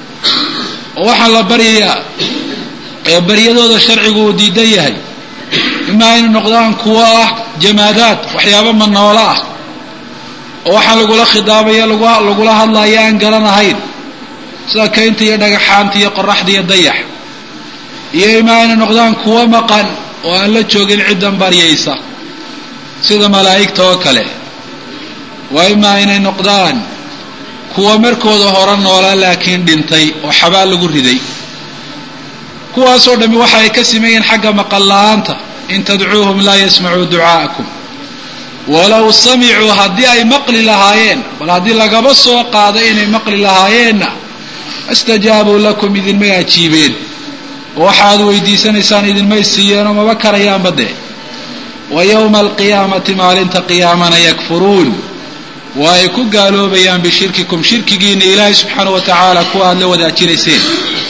oo waxaa la baryayaa ee baryadooda sharcigu uu diidan yahay imaa inay noqdaan kuwo ah jamaadaad waxyaaba manoola ah oo waxaa lagula khidaabaya lagula hadlaya aan garanahayn sida kaynta iyo dhagaxaanta iyo qoraxda iyo dayax iyo imaa inay noqdaan kuwo maqan oo aan la joogin ciddan baryaysa sida malaa'igta oo kale waa imaa inay noqdaan kuwa markooda hore noola laakiin dhintay oo xabaal lagu riday kuwaasoo dhammi waxa ay ka simeeyeen xagga maqal la-aanta in tadcuuhum laa yasmacuu ducaa'akum walow samicuu haddii ay maqli lahaayeen bal haddii lagaba soo qaado inay maqli lahaayeenna istajaabuu lakum idinmay ajiibeen oo waxaad weydiisanaysaan idinmay siiyeenoo maba karayaanba dee wa yowma alqiyaamati maalinta qiyaamana yakfuruun waa ay ku gaaloobayaan bishirkikum shirkigiina ilaahay subxaana wa tacaala kuwa aada la wadaajinayseen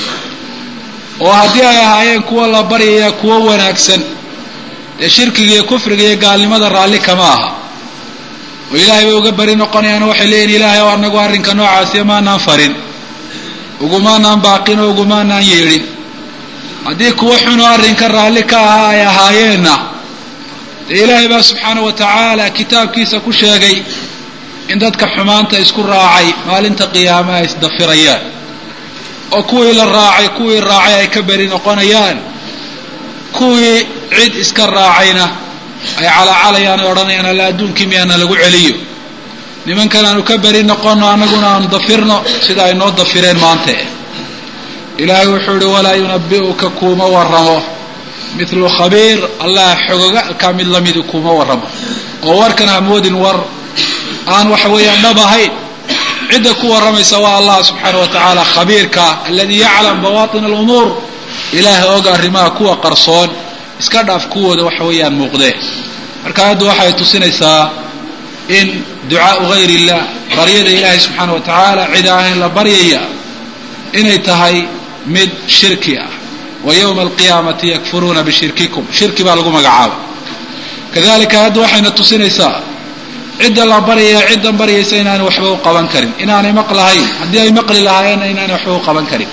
oo haddii ay ahaayeen kuwa la baryaya kuwo wanaagsan dee shirkiga iyo kufriga iyo gaalnimada raalli kama aha oo ilaahay bay uga bari noqonayaan waxay leeyihin ilaahay oo anagu arrinka noocaasiya maanaan farin ugumaanaan baaqin oo ugumaanaan yeedhin haddii kuwo xunoo arrinka raalli ka ahaa ay ahaayeenna dee ilaahay baa subxaana wa tacaala kitaabkiisa ku sheegay in dadka xumaanta isku raacay maalinta qiyaame ay isdafirayaan oo kuwii la raacay kuwii raacay ay ka beri noqonayaan kuwii cid iska raacayna ay calaacalayaan ay odhanayaan alla adduunkii miyaana lagu celiyo nimankan aanu ka beri noqonno annaguna aanu dafirno sida ay noo dafireen maante ilaahay wuxuu ihi walaa yunabi'uka kuuma waramo mithlu khabiir allah xogogaalkaa mid lamidi kuuma waramo oo warkan hamoodin war aan waxa weeyaan dhab ahayn cidda ku warramaysa waa allah subxaana wa tacaala khabiirka aladii yaclam bawaatin alumuur ilaahay og arrimaha kuwa qarsoon iska dhaaf kuwooda waxa weeyaan muuqdee marka hadda waxay tusinaysaa in ducaau gayr illah baryada ilaahay subxaana wa tacaala cid ahayn la baryaya inay tahay mid shirki ah wa yowma alqiyaamati yakfuruuna bishirkikum shirki baa lagu magacaaba kadalika hadda waxayna tusinaysaa cidda la baryaya ciddan baryaysa inaanay waxba u qaban karin inaanay maqlahayn haddii ay maqli lahaayeenna inaanay waxba u qaban karin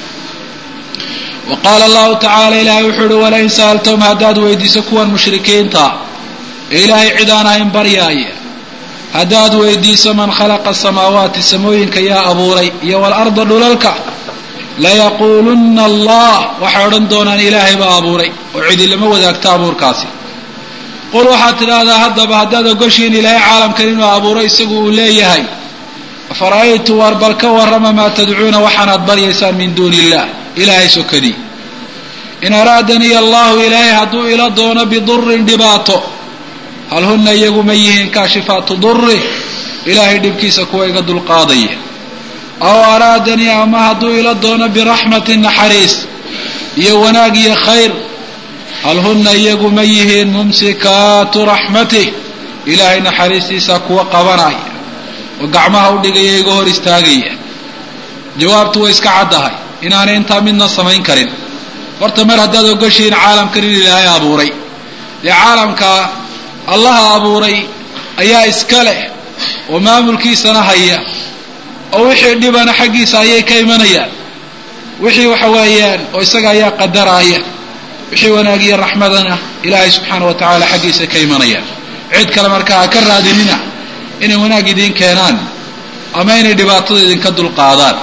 wa qaala allahu tacaala ilaahay wuxuu uhi walain sa'altahum haddaad weydiiso kuwan mushrikiinta ee ilaahay cid aan ahayn baryaaya haddaad weydiiso man khalaqa asamaawaati samooyinka yaa abuuray iyo waalarda dhulalka layaquulunna allah waxay odhan doonaan ilaahay baa abuuray oo cidi lama wadaagto abuurkaasi qul waxaad tidhaahdaa haddaba haddaad ogoshiin ilaahay caalamkan inuu abuuro isagu uu leeyahay afara'aytu war bal ka warrama maa tadcuuna waxaanaad baryaysaan min duuni illah ilaahay sokadii in araadaniya allahu ilaahay hadduu ila doono bidurin dhibaato hal hunna iyagu ma yihiin kaashifaatu duri ilaahay dhibkiisa kuwa iga dulqaadaya aw araadanii ama hadduu ila doono biraxmatin naxariis iyo wanaag iyo khayr hal hunna iyagu ma yihiin mumsikaatu raxmatih ilaahay naxariistiisa kuwa qabanaya oo gacmaha u dhigaya iga hor istaagaya jawaabtu way iska caddahay inaanay intaa midna samayn karin horta mar haddaad ogoshihiin caalamkan in ilaahay abuuray dee caalamka allaha abuuray ayaa iska leh oo maamulkiisana haya oo wixii dhibana xaggiisa ayay ka imanayaan wixii waxa weeyaan oo isaga ayaa qadaraaya wixii wanaagiyo raxmadana ilaahay subxaana wa tacaala xaggiisa ka imanayaan cid kale markaa ha ka raadinina inay wanaag idiin keenaan ama inay dhibaatada idinka dulqaadaan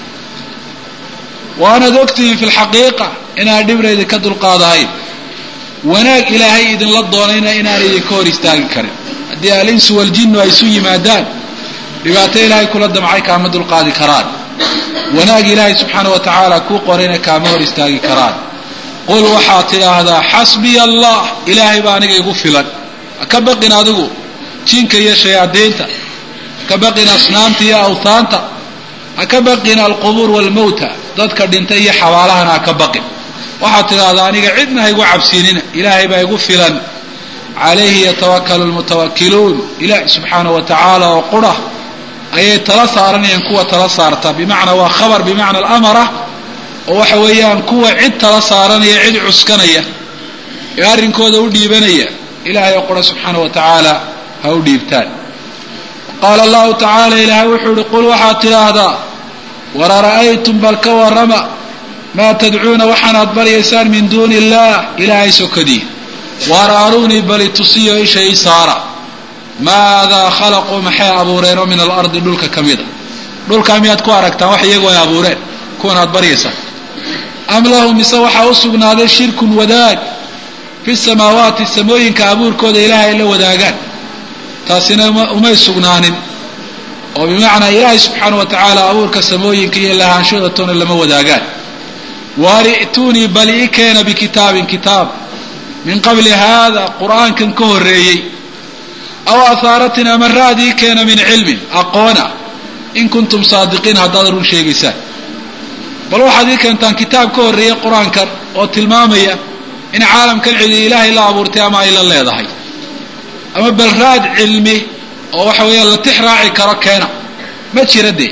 waanaad ogtihiin fi lxaqiiqa inaan dhibna idinka dulqaadahayn wanaag ilaahay idinla doonayna inaan idinka hor istaagi karin haddii alinsu waljinnu ay isu yimaadaan dhibaato ilaahay kula damcay kaama dulqaadi karaan wanaag ilaahay subxaana wa tacaala kuu qorayna kaama hor istaagi karaan qul waxaad tidhaahdaa xasbiya allah ilaahay baa aniga igu filan haka baqin adigu jinka iyo shayaadiinta haka baqin asnaamta iyo awhaanta haka baqin alqubuur waalmawta dadka dhintay iyo xabaalahana haka baqin waxaad tidhaahdaa aniga cidna ha igu cabsiinina ilaahay baa igu filan calayhi yatawakalu lmutawakiluun ilaahi subxaana wa tacaala oo qura ayay tala saaranayaan kuwa tala saarta bimacnaa waa khabar bimacna alamara oo waxa weeyaan kuwa cid tala saaranaya cid cuskanaya ee arrinkooda u dhiibanaya ilaahay oo qura subxaana wa tacaala ha u dhiibtaan qaala allahu tacaala ilaahay wuxuu ihi qul waxaad tidhaahdaa war ara'aytum bal ka warrama maa tadcuuna waxaanaad baryaysaan min duuni illah ilaahay sokadii waar aruunii bali tusiyo isha ii saara maadaa khalaquu maxay abuureenoo min alardi dhulka ka mida dhulkaa miyaad ku aragtaan wax iyagu ay abuureen kuwan aad baryaysaan am lahum mise waxaa u sugnaaday shirkun wadaag fi samaawaati samooyinka abuurkooda ilaahay ay la wadaagaan taasina umay sugnaanin oo bimacnaa ilaahay subxaana wa tacaala abuurka samooyinka iyo lahaanshooda toona lama wadaagaan waar i'tuunii bali i keena bikitaabin kitaab min qabli haada qur'aankan ka horreeyey aw ahaaratin ama raadii keena min cilmin aqoona in kuntum saadiqiin haddaad run sheegaysaan bal waxaad ii keentaan kitaab ka horreeyey qur-aankan oo tilmaamaya in caalamkan cidi ilaahay la abuurtay ama ay la leedahay ama bal raad cilmi oo waxa weeyaan la tix raaci karo keena ma jira dee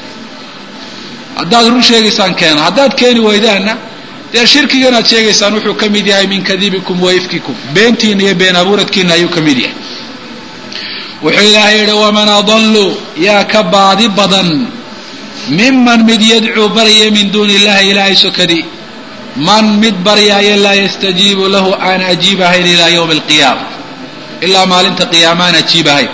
haddaad run sheegaysaan keena haddaad keeni weydaanna dee shirkigan aad sheegaysaan wuxuu ka mid yahay min kadibikum wa ifkikum beentiina iyo been abuuradkiina ayuu ka mid yahay wuxuu ilaahay yidhi waman adallu yaa ka baadi badan miman mid yadcuu baryaya min duuni illahi ilaahay sokadii man mid baryaayo laa yastajiibu lahu aan ajiib ahayn ilaa yowmi alqiyaama ilaa maalinta qiyaama aan ajiib ahayn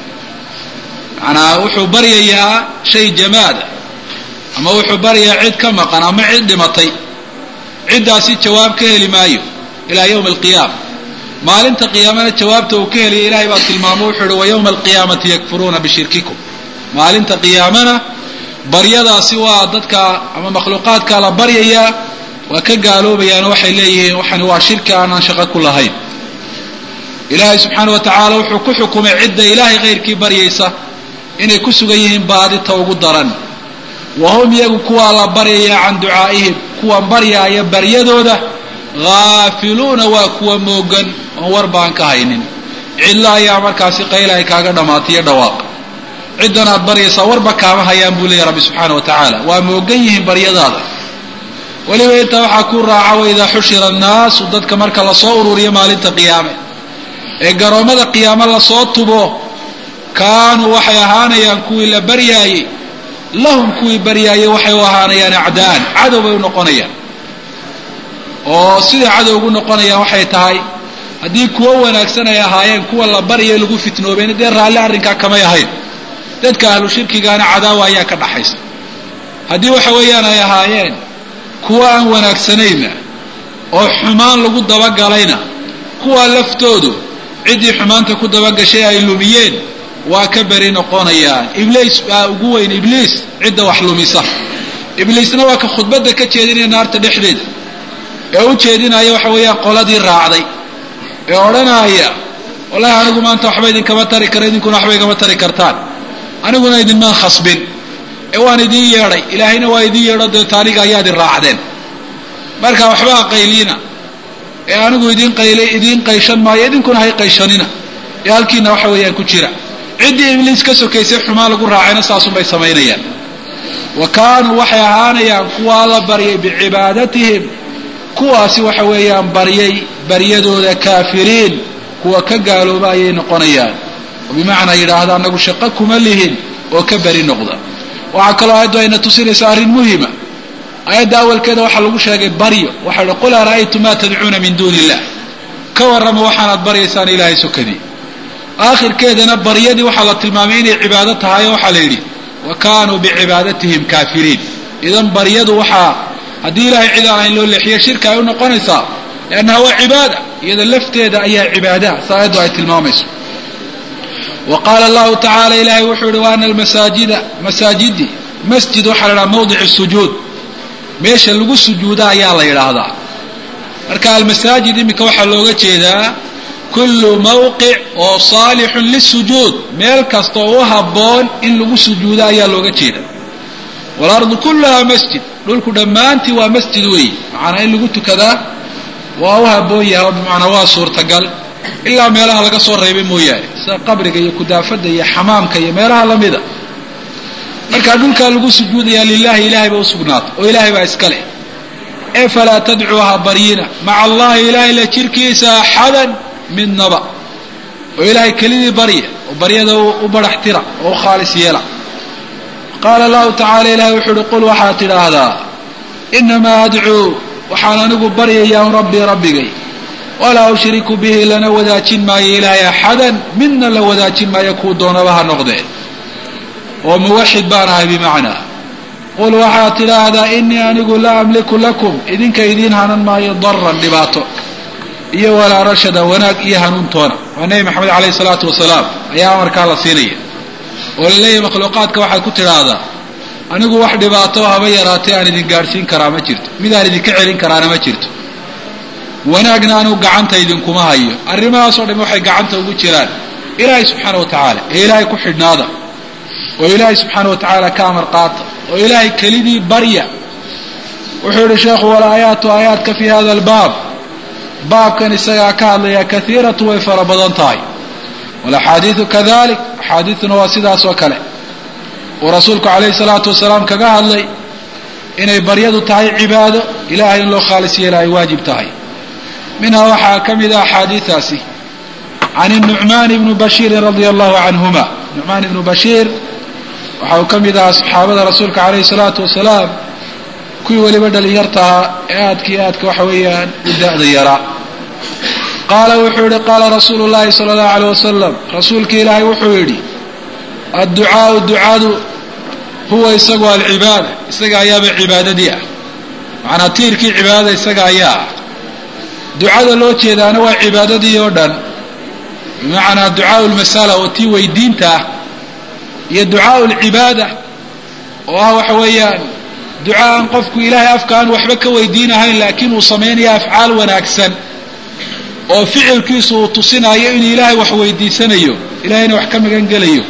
manaa wuxuu baryayaa shay jamaada ama wuxuu baryayaa cid ka maqan ama cid dhimatay ciddaasi jawaab ka heli maayo ilaa yowmi alqiyaama maalinta qiyaamana jawaabta uu ka helaya ilahay baa tilmaamo wuxuu uhi wa yowma alqiyaamati yakfuruuna bishirkikum maalinta qiyaamana baryadaasi waa dadka ama makhluuqaadka la baryayaa waa ka gaaloobayaano waxay leeyihiin waxani waa shirki aanaan shaqo ku lahayn ilaahay subxaana wa tacaala wuxuu ku xukumay cidda ilaahay khayrkii baryaysa inay ku sugan yihiin baadita ugu daran wa hum iyagu kuwaa la baryaya can ducaa'ihim kuwan baryaaya baryadooda haafiluuna waa kuwa moogan oon war baan ka haynin cidlo ayaa markaasi qayla ay kaaga dhammaatiyo dhawaaq ciddan aad baryaysaa warba kaama hayaan buu leeyahy rabbi subxaana wa tacaala waa moogan yihiin baryadaada weliba intaa waxaa ku raaca waidaa xushira annaasu dadka marka lasoo ururiyo maalinta qiyaame ee garoommada qiyaame lasoo tubo kaanuu waxay ahaanayaan kuwii la baryaayey lahum kuwii baryaayey waxay u ahaanayaan acdaan cadow bay u noqonayaan oo siday cadow ugu noqonayaan waxay tahay haddii kuwo wanaagsan ay ahaayeen kuwa la baryayo lagu fitnoobeen dee raalli arrinkaa kamay ahayn dadka ahlu shirkigaana cadaawa ayaa ka dhaxaysa haddii waxa weeyaan ay ahaayeen kuwa aan wanaagsanayna oo xumaan lagu dabagalayna kuwa laftoodu ciddii xumaanta ku dabagashay ay lumiyeen waa ka beri noqonayaan ibliis baa ugu weyn ibliis cidda wax lumisa ibliisna waa ka khudbadda ka jeedinaya naarta dhexdeeda ee u jeedinaya waxa weeyaan qoladii raacday ee odhanaya wallahi anigu maanta waxba idinkama tari kara idinkuna waxba igama tari kartaan aniguna idinmaan khasbin ee waan idiin yeedhay ilaahayna waa idiin yeedho deeto aniga ayaad i raacdeen marka waxba ha qayliina ee anigu idin qayli idiin qayshan maayo idinkuna hay qayshanina ee halkiina waxa weeyaan ku jira ciddii ibliis ka sokaysay xumaa lagu raacayna saasunbay samaynayaan wa kaanuu waxay ahaanayaan kuwaa la baryay bicibaadatihim kuwaasi waxa weeyaan baryay baryadooda kaafiriin kuwa ka gaalooba ayay noqonayaan oo bimacnaa yidhaahda anagu shaqo kuma lihin oo ka beri noqda waxaa kaloo aayaddu ayna tusinaysa arrin muhima aayadda awalkeeda waxaa lagu sheegay baryo waxaa hi qul ara'aytum maa tadcuuna min duuni illah ka warrama waxaanaad baryaysaan ilaahay sokadii aakhirkeedana baryadii waxaa la tilmaamay inay cibaado tahay oo waxaa la yidhi wa kaanuu bicibaadatihim kaafiriin idan baryadu waxaa haddii ilahay cid aan ahayn loo leexiyo shirka ay u noqonaysaa liannaha waa cibaada iyada lafteeda ayaa cibaadaha sa aayaddu ay tilmaamayso wa qaala allahu tacaala ilahay wuxuu yihi wa ana almasaajida masaajidi masjid waxaa la idhaha mawdic sujuud meesha lagu sujuuda ayaa la yidhaahdaa marka almasaajid iminka waxaa looga jeedaa kullu mawqic oo saalixun lisujuud meel kasta oo u habboon in lagu sujuudo ayaa looga jeeda waalardu kulluhaa masjid dhulku dhammaantii waa masjid weeye macanaa in lagu tukadaa waa u habboon yahay oo bimacnaa waa suurtagal ilaa meelaha laga soo reebay mooyaane sida qabriga iyo kudaafadda iyo xamaamka iyo meelaha lamida markaa dhulkaa lagu sujuudayaa lilahi ilahay ba usugnaatay oo ilaahay baa iska leh ee falaa tadcuuha baryina maca allahi ilahay la jirkiisa axadan midnaba oo ilaahay kelidii barya oo baryada u barax tira oo u khaalis yeela qaala allahu tacala ilahay wuxuu uhi qul waxaad tidhaahdaa inamaa adcuu waxaan anigu baryayaa rabbii rabbigay walaa ushriku bihi lana wadaajin maayo ilaahay axadan midna la wadaajin maayo kuu doonaba ha noqdee oo muwaxid baan ahay bimacnaa qul waxaad tidhaahdaa inii anigu laa amliku lakum idinka idiin hanan maayo daran dhibaato iyo walaa rashada wanaag iyo hanuuntoona waa nebi maxamed caleyhi salaatu wasalaam ayaa amarkaa la siinaya oo la leeyahay makhluuqaadka waxaad ku tidhaahdaa anigu wax dhibaato haba yaraatay aan idin gaadhsiin karaa ma jirto midaan idinka celin karaana ma jirto wanaagna anigu gacanta idinkuma hayo arrimahaasoo dham waxay gacanta ugu jiraan ilaahay subxaana wa tacaala ee ilaahay ku xidhnaada oo ilaahay subxaana wa tacaala ka amar qaata oo ilaahay kelidii barya wuxuu yihi sheekhu walaayaatu aayaadka fi hada albaab baabkan isagaa ka hadlaya kaiiratu way fara badan tahay walaxaadiidu kadalik axaadiiduna waa sidaas oo kale uu rasuulku calayhi salaatu wasalaam kaga hadlay inay baryadu tahay cibaado ilahay in loo khaalis yeela ay waajib tahay minhaa waxaa ka mid a axaadiidaasi can nucmaan ibni bashiirin radia allahu canhuma nucmaan ibnu bashiir waxa uu ka mid ahaa saxaabada rasuulka calayhi salaatu wasalaam kuwii weliba dhalinyartahaa ee aadka iyo aadka waxa weeyaan u da-da yaraa qaala wuxuu yihi qaala rasuulu llahi sala allahu aleyh wasalam rasuulki ilaahay wuxuu yidhi adducaau ducadu huwa isagu alcibaada isaga ayaaba cibaadadii ah macnaa tiirkii cibaadada isaga ayaa ah ducada loo jeedaana waa cibaadadii oo dhan bimacnaa ducaau lmasala oo tii weydiinta ah iyo ducaau lcibaada oo ah waxa weeyaan duca aan qofku ilaahay afka aan waxba ka weydiinahayn laakiin uu samaynayo afcaal wanaagsan oo ficilkiisu uu tusinayo inuu ilaahay wax weydiisanayo ilahayna wax ka magan gelayo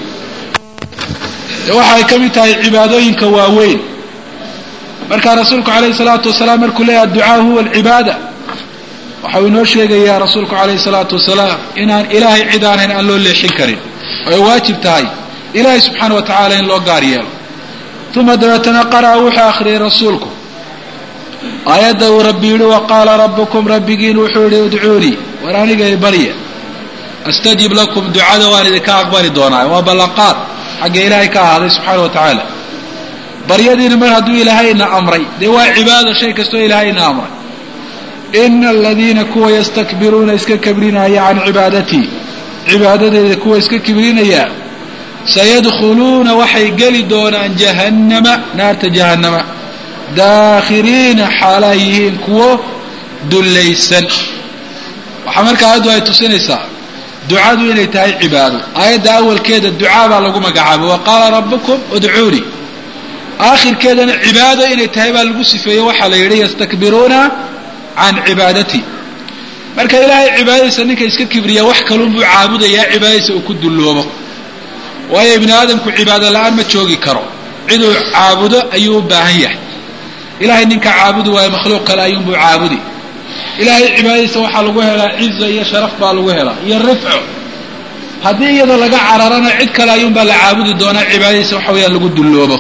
de waxay ka mid tahay cibaadooyinka waaweyn markaa rasuulku calayhi salaatu wasalaam markuu leeyahy adducaa huwa alcibaada waxau inoo sheegayaa rasuulku calayhi salaatu wasalaam inaan ilaahay cid aanhayn aan loo leexin karin oo ay waajib tahay ilaahay subxaana wa tacaala in loo gaar yeelo uma dabeetana qara'a wuxuu akhriyay rasuulku aayadda uu rabbi yidhi wa qaala rabbukum rabbigiin wuxuu yihi udcuunii war anigay barya astajib lakum ducada waan idinka aqbali doonaa waa ballanqaad xagga ilaahay ka ahaaday subxaana wa tacaala baryadiina mar hadduu ilaahayna amray dee waa cibaada shay kastoo ilaahayna amray ina aladiina kuwa yastakbiruuna iska kibrinaya can cibaadatii cibaadadeeda kuwa iska kibrinaya sayadkhuluuna waxay geli doonaan jahannama naarta jahannama daakhiriina xaalaa yihiin kuwo dullaysan waxaa markaa aaddu ay tusinaysaa ducadu inay tahay cibaado aayadda awalkeeda ducaa baa lagu magacaabay wa qaala rabbukum udcuunii aakhirkeedana cibaado inay tahay baa lagu sifeeyey waxaa la yidhi yastakbiruuna can cibaadati marka ilaahay cibaadadiisa ninka iska kibriya wax kalunbuu caabudayaa cibaadadiisa uu ku dulloobo waayo ibni aadamku cibaado la-aan ma joogi karo ciduu caabudo ayuu u baahan yahay ilahay ninka caabudi waayo makhluuq kale ayuunbuu caabudi ilaahay cibaadadiisa waxaa lagu helaa ciza iyo sharaf baa lagu helaa iyo rifco haddii iyada laga cararana cid kale ayuunbaa la caabudi doonaa cibaadadiisa waxa weeyaan lagu dulloobo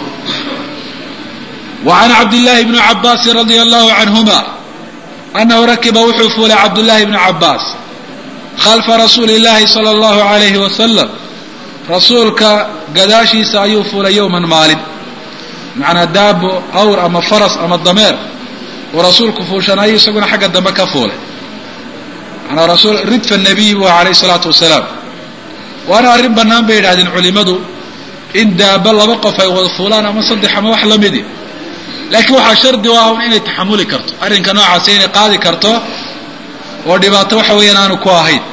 wa can cabdillaahi bni cabaasin radia allahu canhuma annahu rakiba wuxuu fuulay cabdullaahi bni cabaas khalfa rasuuli illaahi sala allahu alayhi wasalam rasuulka gadaashiisa ayuu fuulay yowman maalin macnaa daabo awr ama faras ama dameer uu rasuulku fuushanayo isaguna xagga dambe ka fuulay manaa rasuul ridfa nabiy buu alayhi salaatu wasalaam waana arrin bannaan bay yidhahdeen culimadu in daaba laba qof ay wada fuulaan ama saddex ama wax lamidi laakiin waxaa shardi u ah un inay taxamuli karto arrinka noocaasi inay qaadi karto oo dhibaato waxa weeyaan aanu ku ahayn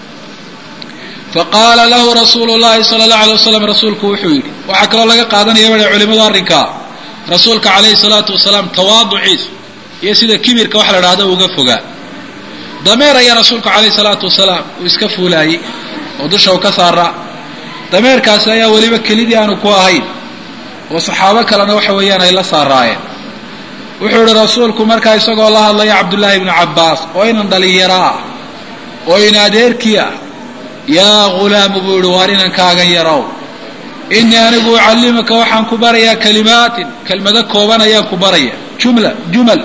faqaala lahu rasuulu llahi sala allahu alay wasalam rasuulku wuxuu yidhi waxaa kaloo laga qaadanaya baa culimadu arrinkaa rasuulka calayhi salaatu wasalaam tawaaduciisa iyo sida kibirka wax la dhahdo uga fogaa dameer ayaa rasuulku calayhi salaatu wasalaam uu iska fuulaayey oo dusha u ka saaraa dameerkaasi ayaa weliba kelidii aanu ku ahayn oo saxaabo kalena waxa weeyaan ay la saaraayeen wuxuu ihi rasuulku markaa isagoo la hadlaya cabdullaahi ibnu cabbaas oo inan dhalinyaro ah oo in adeerkii ah yaa ghulaamu buu yihi waar inankaagan yarow innii anigu ucallimaka waxaan ku barayaa kalimaatin kelmado kooban ayaan ku baraya jumla jumal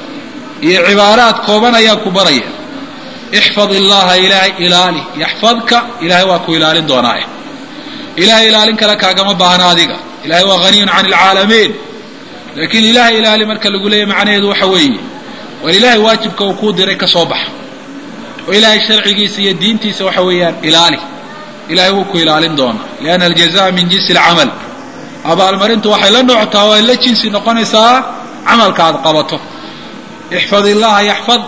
iyo cibaaraad kooban ayaan ku baraya ixfad illaha ilaahay ilaali yaxfadka ilaahay waa ku ilaalin doonaaye ilahay ilaalin kale kaagama baahna adiga ilahay waa haniyun can alcaalamiin laakiin ilahay ilaali marka lagu leeyahy macnaheedu waxa weeye war ilaahay waajibka uu kuu diray ka soo baxa oo ilaahay sharcigiisa iyo diintiisa waxa weeyaan ilaali ilahay wuu ku ilaalin doonaa lianna aljaza min jinsi alcamal abaalmarintu waxay la nooctaa oo ay la jinsi noqonaysaa camalka aad qabato ixfad illaha yaxfad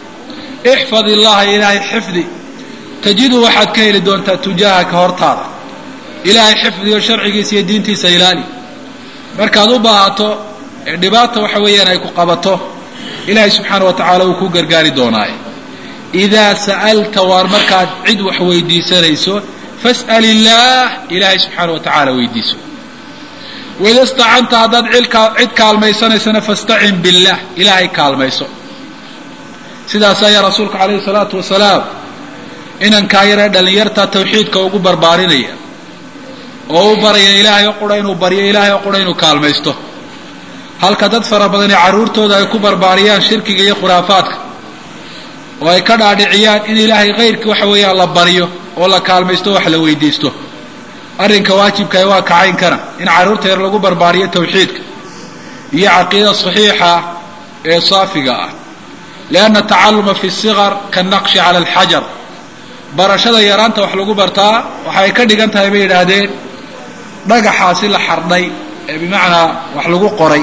ixfad illaha ilaahay xifdi tajidu waxaad ka heli doontaa tujaahaka hortaada ilaahay xifdigo sharcigiisa iyo diintiisa ilaali markaad u baahato ee dhibaata waxa weeyaan ay ku qabato ilaahay subxaana wa tacaala wuu ku gargaari doonaaye idaa sa'alta waar markaad cid wax weydiisanayso fas'al illaah ilaahay subxaana wa tacaala weydiiso waida istacanta haddaad cid kaalmaysanaysana fastacin billah ilaahay kaalmayso sidaas ayaa rasuulku calayhi salaatu wasalaam inankaa yaree dhallinyarta tawxiidka ugu barbaarinaya oo u baraya ilaahay oo qura inuu baryo ilaahay oo qura inuu kaalmaysto halka dad fara badani carruurtooda ay ku barbaariyaan shirkiga iyo khuraafaadka oo ay ka dhaadhiciyaan in ilaahay kayrkii waxa weeyaan la baryo oo la kaalmaysto wax la weydiisto arrinka waajibkaah waa kacayn kana in carruurta yar lagu barbaariyo tawxiidka iyo caqiida saxiixa ee saafiga ah lianna tacalluma fi siqar kanaqshi cala alxajar barashada yaraanta wax lagu bartaa waxay ka dhigan tahay bay yidhaahdeen dhagaxaasi la xardhay ee bimacnaa wax lagu qoray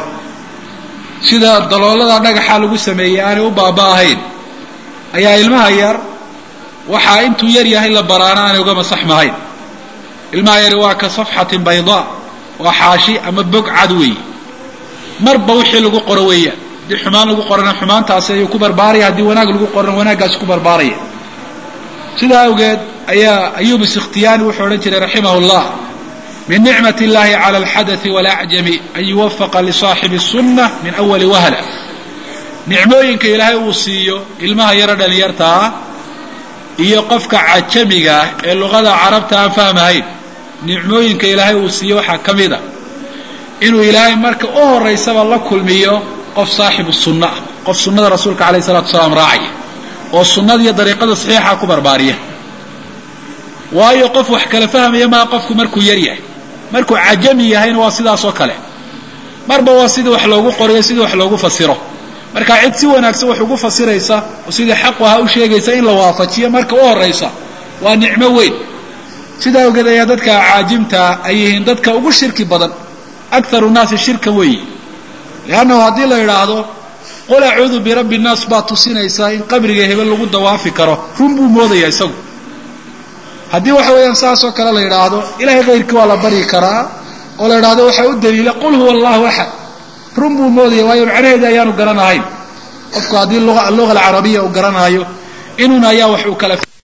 sida daloolada dhagaxa lagu sameeyey aanay u baaba ahayn ayaa ilmaha yar waxaa intuu yar yahay la baraana aanay uga masaxmahayn ilmaha yari waa ka safxatin baydaa waa xaashi ama bog cad weeye marba wixii lagu qoro weeyaan haddii xumaan lagu qorana xumaantaasi ayuu ku barbaaraya haddii wanaag lagu qorana wanaaggaasi ku barbaaraya sidaa awgeed ayaa ayub iskhtiyani wuxuu odhan jiray raximah llah min nicmat اllahi clى alxadaثi wاlacjami an yuwafaqa lisaaxibi الsunna min awali wahla nicmooyinka ilaahay uu siiyo ilmaha yaro dhalinyartaa iyo qofka cajamiga ah ee luqada carabta aan fahmahayn nicmooyinka ilaahay uu siiyo waxaa ka mid a inuu ilaahay marka u horaysaba la kulmiyo qof saaxibu sunna ah qof sunnada rasuulka alayh الsalatu wasalaam raacaya oo sunnada iyo dariiqada saxiixa ku barbaariya waayo qof wax kala fahmaya maa qofku markuu yar yahay markuu cajami yahayna waa sidaas oo kale marba waa sidii wax loogu qoriyo sidii wax loogu fasiro marka cid si wanaagsan wax ugu fasiraysa oo sidii xaqu ahaa u sheegaysa in la waafajiyo marka u horaysa waa nicmo weyn sidaa awgeed ayaa dadka caajimtaa ay yihiin dadka ugu shirki badan akharu nnaasi shirka weeye liannahu haddii la idhaahdo qul acuudu birabbi nnaas baa tusinaysaa in qabriga hebel lagu dawaafi karo run buu moodaya isagu haddii waxa weeyaan saas oo kale la yidhaahdo ilahay kayrkii waa la baryi karaa oo la yidhahdo waxaa u daliila qul huwa allahu axad run buu moodaya waayo macnaheeda ayaanu garanahayn qofku haddii alluga alcarabiya uu garanaayo inuun ayaa wax uu kala